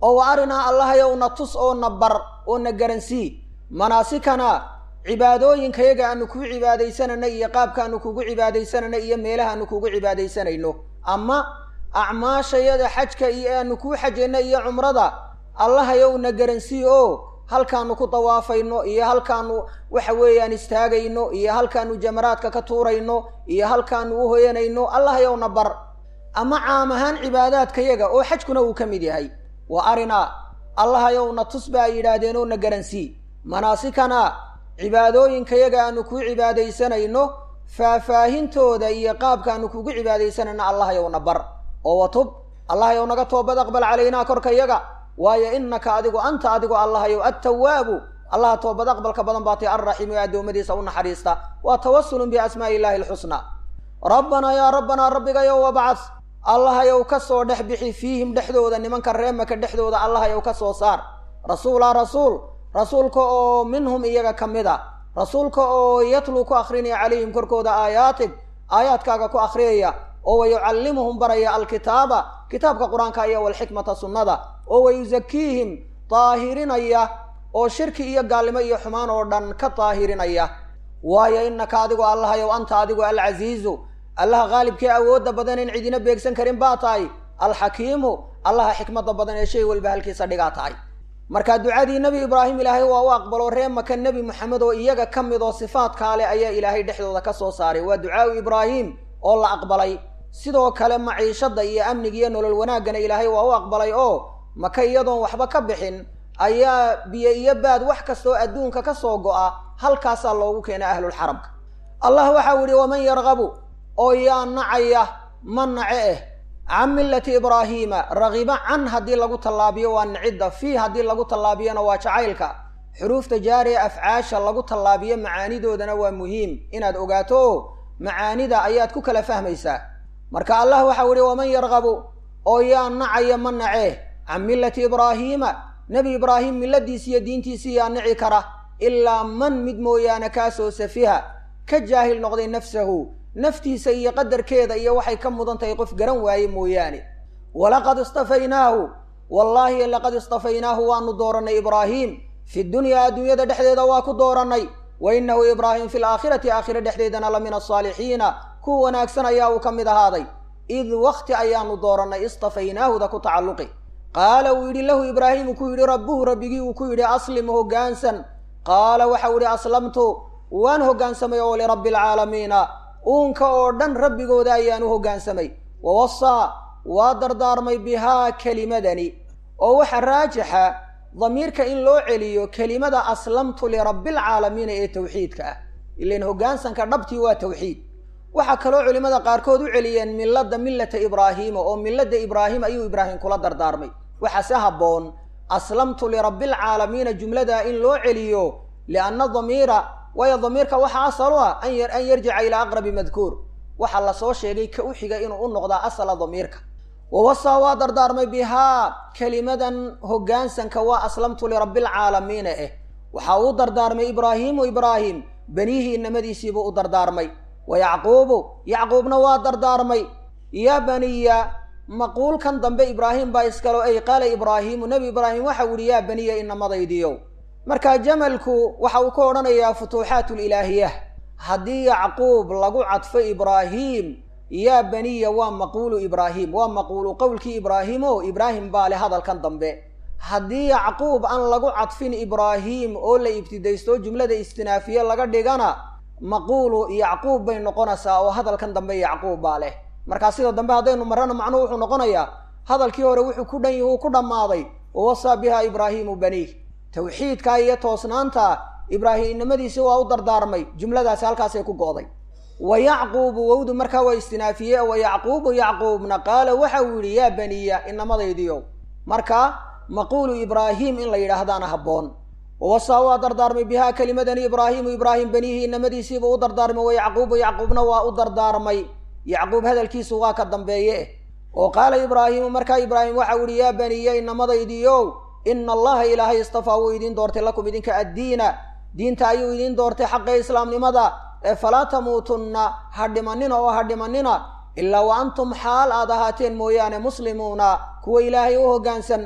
oo wa arinaa allahayow na tus oo na bar oo na garansii manaasikana cibaadooyinkayaga aanu kugu cibaadaysanayno iyo qaabkaanu kugu cibaadaysanayno iyo meelahaanu kugu cibaadaysanayno ama acmaashayada xajka iyo aanu kuu xajayno iyo cumrada allahayow na garansii oo halkaanu ku dawaafayno iyo halkaanu waxa weeyaan istaagayno iyo halkaanu jamaraadka ka tuurayno iyo halkaanu u hoyanayno allahayow na bar ama caam ahaan cibaadaadkayaga oo xajkuna uu ka mid yahay wa arinaa allahayow na tus ba ay yidhaahdeen oo na garansii manaasikana cibaadooyinkayaga aanu kuu cibaadaysanayno faahfaahintooda iyo qaabkaanu kugu cibaadaysanayno allahayow na bar oo watub allahayow naga toobad aqbal calaynaa korkayaga waayo innaka adigu anta adigu allahayow attawaabu allaha toobad aqbalka badan baatay alraxiimu ee addoommadiisa u naxariista waa tawasulun biasmaa'i illaahi alxusnaa rabbanaa yaa rabbanaa rabbigayow wabcad allahayow ka soo dhex bixi fiihim dhexdooda nimanka reemaka dhexdooda allahayow ka soo saar rasuulaa rasuul rasuulka oo minhum iyaga ka mid a rasuulka oo yatluu ku akrinaya calayhim korkooda aayaatig aayaadkaaga ku akhriyaya oo wayucallimuhum baraya alkitaaba kitaabka qur-aanka iyo walxikmata sunnada oo wayusakiihim daahirinaya oo shirki iyo gaalnimo iyo xumaan oo dhan ka daahirinaya waayo innaka adigu allahayow anta adigu alcasiizu allaha qaalibkii awoodda badan in cidina beegsan karin baa tahay alxakiimu allaha xikmadda badan ee shay walba halkiisa dhigaa tahay marka ducadii nebi ibraahim ilaahay waa u aqbalo ree maka nebi moxamed oo iyaga ka mid oo sifaadkaa leh ayaa ilaahay dhexdooda ka soo saaray waa ducaau ibraahim oo la aqbalay sidoo kale maciishadda iyo amniga iyo nolol wanaaggana ilaahay waa u aqbalay oo maka iyadoon waxba ka bixin ayaa biyo iyo baad wax kastoo adduunka ka soo go'a halkaasaa loogu keenay ahlulxaramka allah waxau yihi waman yarqabu oo yaa nacaya ma nace eh can millati ibraahiima ragiba can haddii lagu tallaabiyo waa nicidda fii haddii lagu tallaabiyona waa jacaylka xuruufta jaariya afcaasha lagu tallaabiyo macaanidoodana waa muhiim inaad ogaato oo macaanida ayaad ku kala fahmaysaa marka allah waxau yihi waman yarqabu oo yaa nacaya ma nace can millati ibraahiima nebi ibraahim milladiisi iyo diintiisii yaa nici kara ilaa man mid mooyaane kaasoo safiha ka jaahil noqday nafsahu naftiisa iyo qadarkeeda iyo waxay ka mudan tahay qof garan waaye mooyaane walaqad istafaynaahu wallaahi laqad istafaynaahu waanu doorannay ibraahim fi dunyaa adduunyada dhexdeeda waa ku doorannay wa innahu ibraahim fi laakhirati aakhire dhexdeedana la min asaalixiina kuwa wanaagsan ayaa uu ka mid ahaaday id wakti ayaanu doorannay istafaynaahuda ku tacalluqi qaala uu yidhi lahu ibraahimu ku yidhi rabbuhu rabbigii uu ku yidhi aslim hoggaansan qaala waxau yidhi aslamtu waan hoggaansamay oo lirabbi alcaalamiina uunka oo dhan rabbigooda ayaan u hoggaansamay wa wasaa waa dardaarmay bihaa kelimadani oo waxa raajixa damiirka in loo celiyo kelimada aslamtu lirabbialcaalamiina ee tawxiidka ah ilan hoggaansanka dhabtii waa tawxiid waxaa kaloo culimmada qaarkood u celiyeen milladda millata ibraahiima oo milladda ibraahim ayuu ibraahim kula dardaarmay waxaase habboon aslamtu lirabbialcaalamiina jumladaa in loo celiyo lianna damiira waayo damiirka waxaa asal u ah an yarjica ilaa aqrabi madkuur waxaa lasoo sheegay ka u xiga inuu u noqdaa asala damiirka wawasaa waa dardaarmay bihaa kelimadan hoggaansanka waa aslamtu lirabbialcaalamiina eh waxaa uu dardaarmay ibraahiimu ibraahim benihii inamadiisiibuu u dardaarmay wa yacquubu yacquubna waa dardaarmay yaa baniya maquulkan dambe ibraahim baa iskalo ay qaala ibraahiimu nebi ibraahim waxau yihi yaa baniya inamadaydiyow marka jamalku waxa uu ka odhanayaa futuuxaatulilaahiya haddii yacquub lagu cadfo ibraahim yaa baniya waa maquulu ibraahim waa maquulu qowlkii ibraahim o ibraahim baa leh hadalkan dambe haddii yacquub aan lagu cadfin ibraahim oo la ibtidaysto jumlada istinaafiye laga dhigana maquulu yacquub bay noqonaysaa oo hadalkan dambe yacquub baa leh markaa sida dambe haddaynu marrana macnuhu wuxuu noqonayaa hadalkii hore wuxuu ku dhan uu ku dhammaaday wawasaa biha ibraahiimu baniih tawxiidka iyo toosnaanta ibraahimnimadiisi waa u dardaarmay jumladaasi halkaasay ku go'day wa yacquubu wowdu markaa waa istinaafiye wa yacquubu yacquubna qaala waxa uu yidhi yaa baniya inamadaydiyow marka maquulu ibraahim in la yidhaahdaana habboon wawasaa waa dardaarmay bihaa kelimadani ibraahimu ibraahim baniihi inamadiisiibuu u dardaarmay wa yacquubu yacquubna waa u dardaarmay yacquub hadalkiisu waa ka dambeeye oo qaala ibraahimu markaa ibraahim waxau yihi yaa baniya inamadaydiyow ina allaha ilaahay istafaa wuu idiin doortay lakum idinka addiina diinta ayuu idiin doortay xaqa islaamnimada ee falaa tamuutunna ha dhimanina oo ha dhimanina ilaa wa antum xaal aad ahaateen mooyaane muslimuuna kuwa ilaahay u hoggaansan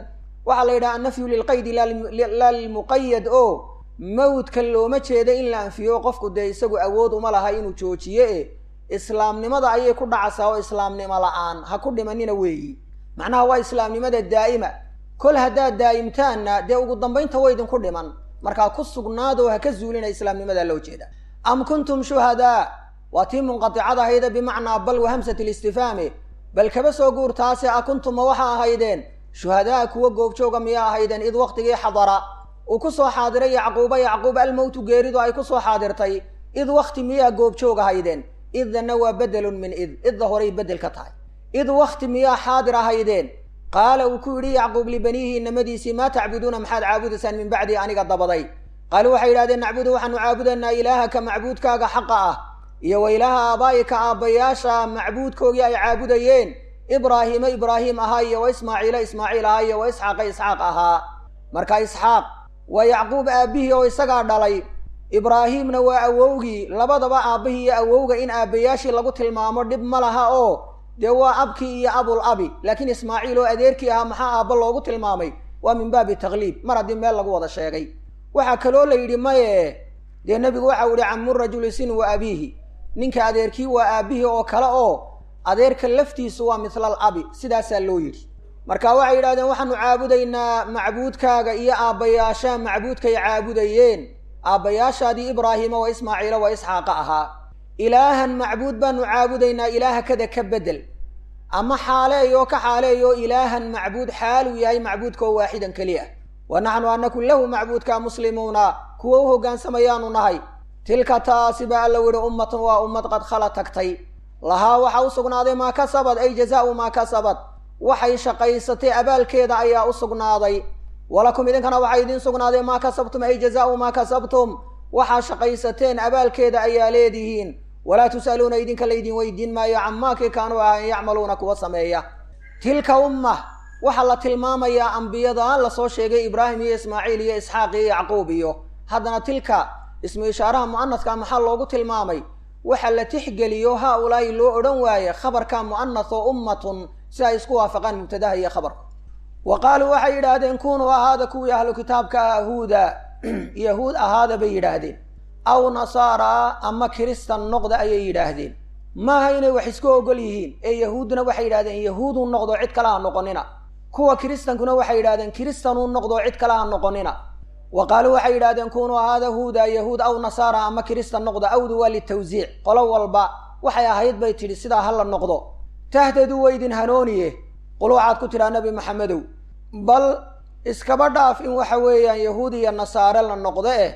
waxaa la yidhaha annafyu lilqaydi laa lilmuqayad oo mawdka looma jeeda in la anfiyo qofku dee isagu awood uma laha inuu joojiye e islaamnimada ayay ku dhacaysaa oo islaamnimo la-aan ha ku dhimanina weeyi macnaha waa islaamnimada daa'ima kol haddaad daa'imtaanna dee ugu dambaynta way idinku dhiman markaa ku sugnaadoo ha ka zuulina islaamnimadaa loo jeeda am kuntum shuhadaa waa tii munqaticad ahayda bimacnaa bal wahamsat listifaame bal kaba soo guurtaase a kuntuma waxa ahaydeen shuhadaa kuwa goobjooga miyaa ahaydeen id waqtigii xadara uu ku soo xaadiray yacquuba yacquub almowtu geeridu ay ku soo xaadirtay id wakti miyaa goobjoog ahaydeen iddanna waa bedelun min id idda horay bedel ka tahay id wakti miyaa xaadir ahaydeen qaala uu ku yidhi yacquub libaniihi inamadiisii maa tacbuduuna maxaad caabudaysaan min bacdii aniga dabaday qaaluu waxay yidhahdeen nacbudu waxaanu caabudaynaa ilaahaka macbuudkaaga xaqa ah iyo wa ilaaha aabaa'ika aabbayaasha macbuudkoogii ay caabudayeen ibraahiima ibraahiim ahaa iyo wa ismaaciila ismaaciil ahaa iyo wa isxaaqa isxaaq ahaa marka isxaaq waa yacquub aabbihii oo isagaa dhalay ibraahiimna waa awowgii labadaba aabbihii iyo awowga in aabbayaashii lagu tilmaamo dhib ma laha oo dee waa abkii iyo abul abi laakiin ismaaciil oo adeerkii ahaa maxaa aabba loogu tilmaamay waa min baabi takliib mar haddii meel lagu wada sheegay waxaa kaloo la yidhi maye dee nebigu waxau yihi camu rajuli sin wa abiihi ninka adeerkii waa aabbihii oo kale oo adeerka laftiisu waa mihlal abi sidaasaa loo yidhi marka waxay yidhahdeen waxaanu caabudaynaa macbuudkaaga iyo aabbayaasha macbuudkay caabudayeen aabbayaashaadii ibraahiima wa ismaaciila wa isxaaqa ahaa ilaahan macbuud baanu caabudaynaa ilaaha kada ka bedel ama xaaleeyo ka xaaleeyo ilaahan macbuud xaaluu yahay macbuudkao waaxidan keli ah wa naxnu anaku lahu macbuudka muslimuuna kuwa u hogaansamayaanu nahay tilka taasi ba alla yihi ummatan waa ummad qad khala tagtay lahaa waxaa u sugnaaday maa kasabad ay jazaau maa kasabad waxay shaqaysatay abaalkeeda ayaa u sugnaaday walakum idinkana waxaa idiin sugnaaday maa kasabtum ay jazaau maa kasabtum waxaa shaqaysateen abaalkeeda ayaa leedihiin walaa tus'aluuna idinka laydin weydiin maayo camaakii kaanuu ahayn yacmaluuna kuwa sameeya tilka umma waxaa la tilmaamayaa ambiyada lasoo sheegay ibraahim iyo ismaaciil iyo isxaaq iyo yacquub iyo haddana tilka ismu ishaaraha mu'anaska maxaa loogu tilmaamay waxa la tixgeliyo haa ulaahi loo odhan waaye khabarka mu'anas oo ummatun si ay isku waafaqaan mubtadaha iyo khabarka wa qaaluu waxay yidhaahdeen kunuu ahaada kuwii ahlu kitaabka ah huuda yahuud ahaada bay yidhaahdeen aw nasaara ama kiristan noqda ayay yidhaahdeen maaha inay wax isku ogol yihiin ee yahuudduna waxay yidhahdeen yahuuduu noqdo cid kale ha noqonina kuwa kiristankuna waxay yidhahdeen kiristanuu noqdo cid kale ha noqonina wa qaaluu waxay yidhahdeen kunuu ahaada huuda yahuud aw nasaara ama kiristan noqda awdu waa litawsiic qolo walba waxay ahayd bay tidhi sidaa ha la noqdo tahtaduu waydin hanooniye qul waxaad ku tidhaa nebi maxamedow bal iskaba dhaaf in waxa weeyaan yahuud iyo nasaare la noqdo eh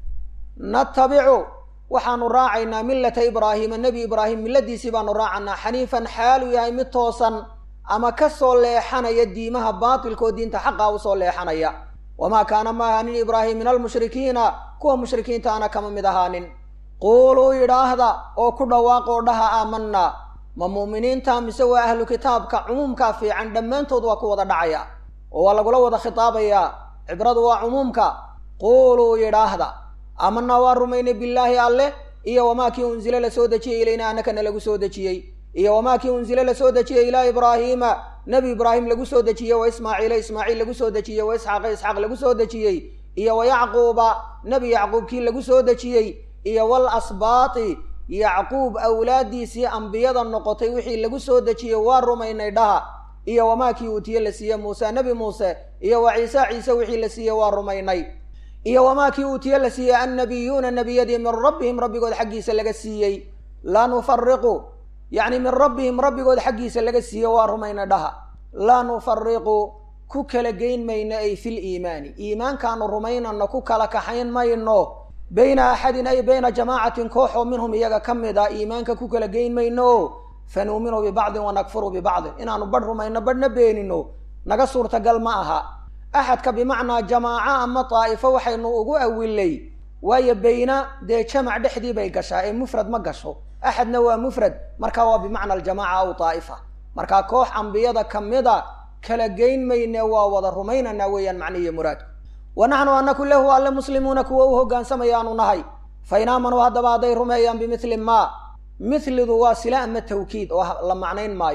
natabicu waxaanu raacaynaa millata ibraahiima nebi ibraahim milladiisii baanu raacanaa xaniifan xaaluu yahay mid toosan ama ka soo leexanaya diimaha baatilka oo diinta xaqa usoo leexanaya wamaa kaana ma ahaanin ibraahim min almushrikiina kuwa mushrikiinta ana kama mid ahaanin quuluu yidhaahda oo ku dhawaaqoo dhaha aamanaa ma mu'miniinta mise waa ahlu kitaabka cumuumkaa fiican dhammaantood waa ku wada dhacaya oo waa lagula wada khitaabayaa cibradu waa cumuumka quuluu yidhaahda aamanaa waa rumaynay billaahi alleh iyo wamaa kii unzile la soo dejiyey ilayna annakana lagu soo dejiyey iyo wamaa kii unzile la soo dejiyey ilaa ibraahiima nebi ibraahim lagu soo dejiyey wa ismaaciila ismaaciil lagu soo dejiyey wa isxaaqa isxaaq lagu soo dejiyey iyo wa yacquuba nebi yacquub kii lagu soo dejiyey iyo wal asbaati yacquub awlaaddiisii ambiyada noqotay wixii lagu soo dejiyey waa rumaynay dhaha iyo wamaa kii uutiye la siiye muuse nebi muuse iyo wa ciise ciise wixii la siiye waa rumaynay iyo wamaa kii uutiye la siiyey annabiyuuna nebiyadii min rabbihim rabbigood xaggiisa laga siiyey laa nufariqu yacni min rabbihim rabbigood xaggiisa laga siiye waa rumayna dhaha laa nufariqu ku kala geyn mayno ay fil iimaani iimaankaanu rumaynano ku kala kaxayn mayno bayna axadin ay bayna jamaacatin koox oo minhum iyaga ka mid a iimaanka ku kala geyn mayno fanuuminu bibacdin wanakfuru bibacdin inaanu badh rumayno badhna beenino naga suurtagal ma aha axadka bimacnaa jamaaco ama daa'ifo waxaynu ugu awilay waayo bayna dee jamac dhexdii bay gashaa ee mufrad ma gasho axadna waa mufrad marka waa bimacna aljamaaca aw daa'ifa markaa koox ambiyada ka mida kala geyn mayne waa wada rumaynanaa weeyaan macnihiyo muraadku wa naxnu anaku lahu alle muslimuuna kuwa u hogaansamayaanu nahay fa in aamanuu haddaba hadday rumeeyaan bimithli maa mithlidu waa sila ama tawkiid oo la macnayn maayo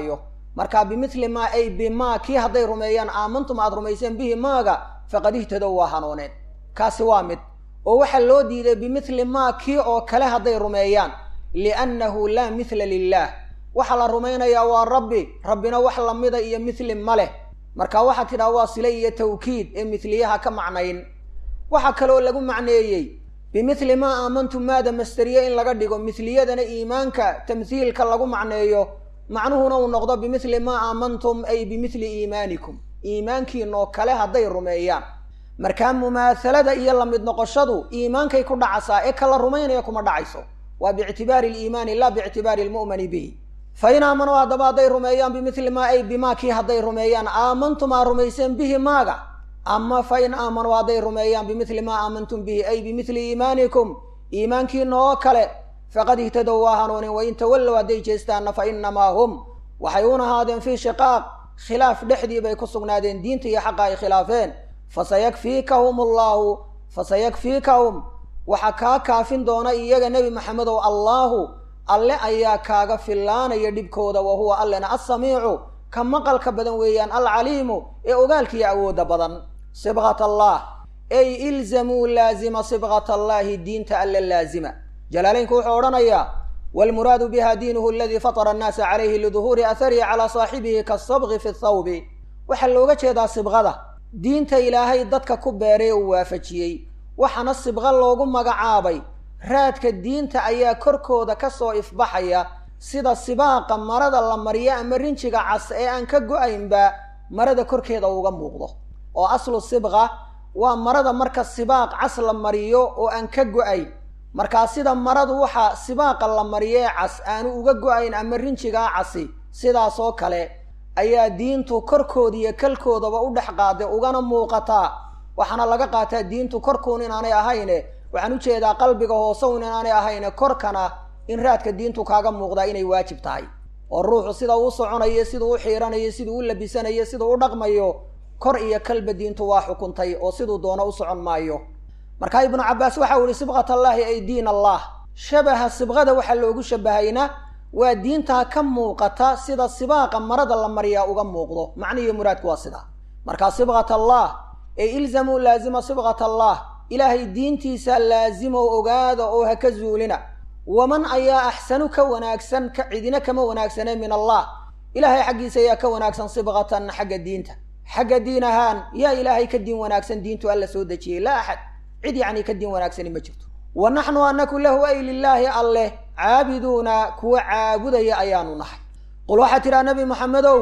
marka bimithli maa ay bimaa kii hadday rumeeyaan aamantum aad rumayseen bihi maaga faqad ihtadow waa hanuuneen kaasi waa mid oo waxaa loo diiday bimithli maa kii oo kale hadday rumeeyaan liannahu laa mithla lilaah waxaa la rumaynayaa waa rabbi rabbina wax lamida iyo mithli ma leh marka waxaa tidhaha waa sile iyo tawkiid ee mithliyaha ka macnayn waxaa kaloo lagu macneeyey bimithli maa aamantum maada masteriye in laga dhigo mithliyadana iimaanka tamhiilka lagu macneeyo macnuhuna uu noqdo bimithli maa aamantum ay bimithli iimaanikum iimaankiinoo kale hadday rumeeyaan markaa mumaahalada iyo lamid noqoshadu iimaankay ku dhacasaa ee kala rumaynaya kuma dhacayso waa biictibaari aliimaani laa biictibaari almu'mani bihi fa in aamanuu haddaba hadday rumeeyaan bimithli maa ay bimaa kii hadday rumeeyaan aamantum aa rumayseen bihi maaga ama fa in aamanuu hadday rumeeyaan bimithli maa aamantum bihi ay bimithli iimaanikum iimaankiina oo kale faqad ihtadow waa hanuunin wain tawallow hadday jeestaanna fa inamaa hum waxay un ahaadeen fii shiqaaq khilaaf dhexdii bay ku sugnaadeen diinta iyo xaqa ay khilaafeen fasayakfiikahum allaahu fasayakfiikahum waxaa kaa kaafin doona iyaga nebi maxamedow allaahu alle ayaa kaaga fillaanaya dhibkooda wa huwa allena assamiicu ka maqalka badan weeyaan alcaliimu ee ogaalkiiyo awoodda badan sibqat allah ey ilzamuu laazima sibqat allaahi diinta alle laazima jalaalaynku wuxuu odhanayaa waalmuraadu biha diinuhu aladii fatara annaasa calayhi liduhuuri atharihi calaa saaxibihi kasabqi fi thawbi waxaa looga jeedaa sibqada diinta ilaahay dadka ku beeray uu waafajiyey waxaana sibqo loogu magacaabay raadka diinta ayaa korkooda ka soo ifbaxaya sida sibaaqa marada la mariyo ama rinjiga cas ee aan ka go-aynba marada korkeeda uga muuqdo oo aslu sibqa waa marada marka sibaaq cas la mariyo oo aan ka go-ayn markaa sida maradu waxa sibaaqa la mariyo ee cas aanu uga go-ayn ama rinjigaa casi sidaasoo kale ayaa diintu korkooda iyo kalkoodaba u dhex qaaday ugana muuqataa waxaana laga qaataa diintu korkuun inaanay ahayne waxaan ujeedaa qalbiga hoosewn inaanay ahayne korkana in raadka diintu kaaga muuqdaa inay waajib tahay oo ruuxu sida uu soconayo siduu u xiiranayo siduu u labisanayo siduu u dhaqmayo kor iyo kalba diintu waa xukuntay oo siduu doono u socon maayo markaa ibnu cabbaas waxa uu yihi sibqat allaahi ay diin allah shabaha sibqada waxaa loogu shabahayna waa diintaa ka muuqata sida sibaaqa marada la mariyaa uga muuqdo macnihiyo muraadku waa sidaa markaa sibqat allah ee ilzamuu laazima sibqat allah ilaahay diintiisa laazimo ogaada oo ha ka zuulina waman ayaa axsanu ka wanaagsan ka cidina kama wanaagsane min allah ilaahay xaggiisa ayaa ka wanaagsan sibqatan xagga diinta xagga diin ahaan yaa ilaahay ka diin wanaagsan diintu alla soo dejiyey laa axad cid yacni ka diin wanaagsani ma jirto wa naxnu anaku lahu ay lilaahi alleh caabiduuna kuwa caabudaya ayaanu nahay qul waxaad tidhaha nabi maxamedow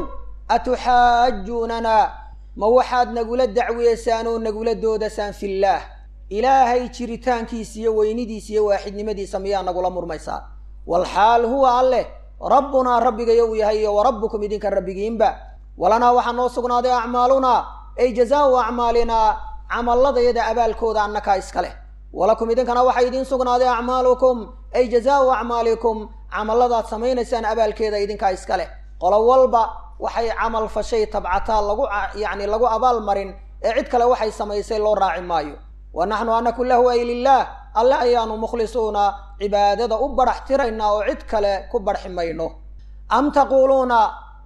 atuxaajuunana ma waxaad nagula dacweysaan oo nagula doodasaan fillaah ilaahay jiritaankiisa iyo weynidiisa iyo waaxidnimadiisa miyaa nagula murmaysaan walxaal huwa alleh rabbunaa rabbigayo uu yahay iyo wa rabbukum idinka rabbigiinba walanaa waxaa noo sugnaaday acmaalunaa ay jazaau acmaalinaa camalladayada abaalkooda annakaa iska leh walakum idinkana waxaa idiin sugnaaday acmaalukum ay jazaau acmaalikum camalladaad samaynaysaan abaalkeeda idinkaa iska leh qolo walba waxay camal fashay tabcataa lagu yacni lagu abaal marin ee cid kale waxay samaysay loo raaci maayo wa naxnu anaku lahu ay lilaah alle ayaanu mukhlisuuna cibaadada u badhax tiraynaa oo cid kale ku barxi mayno am taquuluuna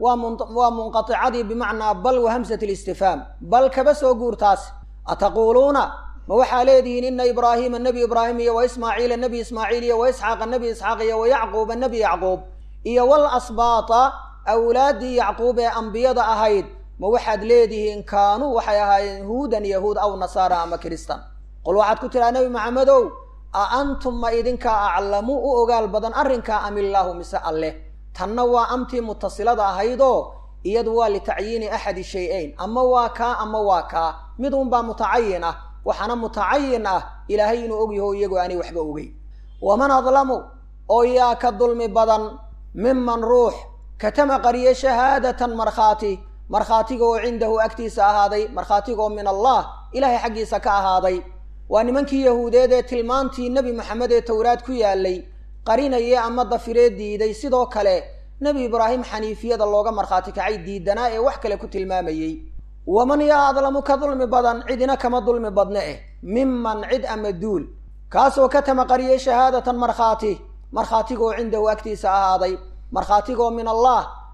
waa munqaicadii bimacnaa bal wa hamsat listifhaam bal kaba soo guurtaas ataquuluuna ma waxaa leedihiin ina ibraahiima nebi ibraahim iyo wa ismaaciila nebi ismaaciil iyo wa isxaaqa nebi isxaaq iyo wa yacquuba nebi yacquub iyo wal asbaata awlaaddii yacquub ee ambiyada ahayd ma waxaad leedihiin kaanuu waxay ahaayeen huudan yahuud aw nasaara ama kiristan qul waxaad ku tidhaha nebi maxamedow a antum ma idinkaa aclamu u ogaal badan arrinkaa am illaahu mise alleh tanna waa amtii mutasilada ahaydoo iyadu waa litacyiini axadi shay-ayn ama waa kaa ama waa kaa mid unbaa mutacayin ah waxaana mutacayin ah ilaahay inuu ogyaho iyagoo aanay waxba ogeyn waman adlamu oo yaa ka dulmi badan miman ruux katama qariye shahaadatan markhaati markhaatiga oo cindahu agtiisa ahaaday markhaatiga oo min allah ilaahay xaggiisa ka ahaaday waa nimankii yahuudeed ee tilmaantii nebi maxamed ee towraad ku yaalay qarinayee ama dafiree diiday sidoo kale nebi ibraahim xaniifiyada looga markhaati kacay diidanaa ee wax kale ku tilmaamayey waman yaa adlamu ka dulmi badan cidina kama dulmi badne eh miman cid ama duul kaasoo katama qariyey shahaadatan markhaati markhaatigaoo cindahu agtiisa ahaaday markhaatigaoo min allah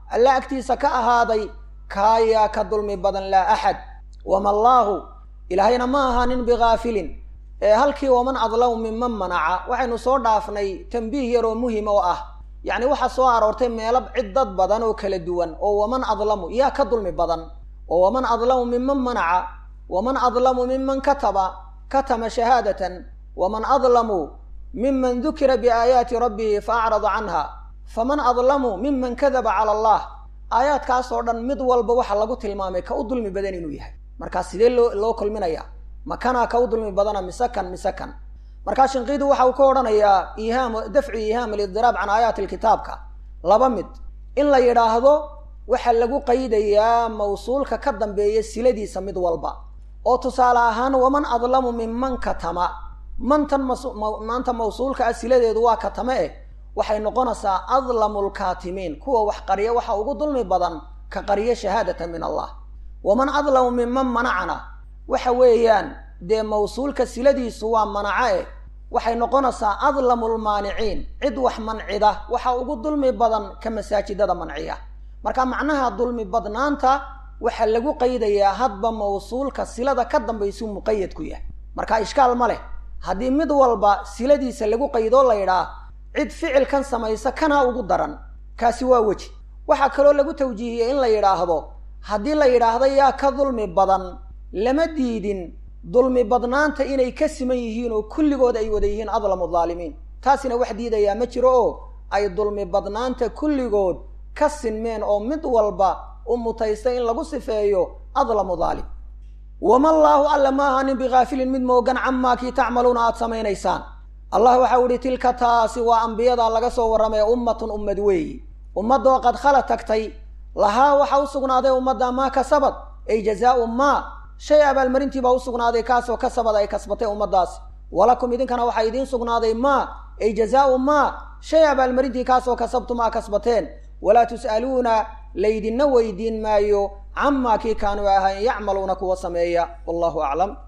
alla agtiisa ka ahaaday kaayaa ka dulmi badan laa axad wama allaahu ilaahayna ma ahaanin bikaafilin ee halkii waman adlamu minman manaca waxaynu soo dhaafnay tambiih yar oo muhim oo ah yacni waxaa soo aroortay meelo cid dad badan oo kala duwan oo waman adlamu yaa ka dulmi badan oo waman adlamu minman manaca waman adlamu miman kataba katama shahaadatan waman adlamu miman dukira biaayaati rabbihi fa acrada canha faman adlamu miman kadaba cala allah aayaadkaas oo dhan mid walba waxaa lagu tilmaamay ka u dulmi badan inuu yahay markaa sidee loo loo kulminaya makanaa ka u dulmi badana mise kan mise kan markaa shinqiidu waxa uu ka odhanayaa iihaam dafcu iihaam alidiraab can aayaati lkitaabka laba mid in la yidhaahdo waxaa lagu qaydayaa mawsuulka ka dambeeya siladiisa mid walba oo tusaale ahaan waman adlamu minman katama mantan maanta mawsuulka ah siladeedu waa katame eh waxay noqonaysaa adlamu lkaatimiin kuwa wax qarya waxa ugu dulmi badan ka qarya shahaadatan min allah waman adlamu minman manacana waxa weeyaan dee mawsuulka siladiisu waa manaco eh waxay noqonaysaa adlamu lmaaniciin cid wax mancida waxa ugu dulmi badan ka masaajidada manciya marka macnaha dulmi badnaanta waxaa lagu qaydayaa hadba mawsuulka silada ka dambaysuu muqayad ku yahay marka ishkaal ma leh haddii mid walba siladiisa lagu qaydoo la yidhaah cid ficilkan samaysa kanaa ugu daran kaasi waa weji waxaa kaloo lagu tawjiihiyey in la yidhaahdo haddii la yidhaahdo yaa ka dulmi badan lama diidin dulmi badnaanta inay ka siman yihiin oo kulligood ay wada yihiin adlamu dhaalimiin taasina wax diidayaa ma jiro oo ay dulmi badnaanta kulligood ka sinmeen oo mid walba u mutaysta in lagu sifeeyo adlamu dhaalim wama allaahu alla ma ahaanin bikaafilin mid moogan camaa kii tacmaluuna aada samaynaysaan allah waxau ihi tilka taasi waa ambiyada laga soo warramay ummatun ummad weeyi ummadoo qad khala tagtay lahaa waxa u sugnaaday ummadda maa kasabad ay jazaau maa shay abaalmarintiibaa u sugnaaday kaasoo kasabad ay kasbatay ummaddaasi walakum idinkana waxaa idiin sugnaaday maa ay jazaau maa shay abaalmarintii kaasoo kasabtum aa kasbateen walaa tus'aluuna laydinna weydiin maayo camaa kii kaanuu ahayn yacmaluuna kuwa sameeya wallahu aclam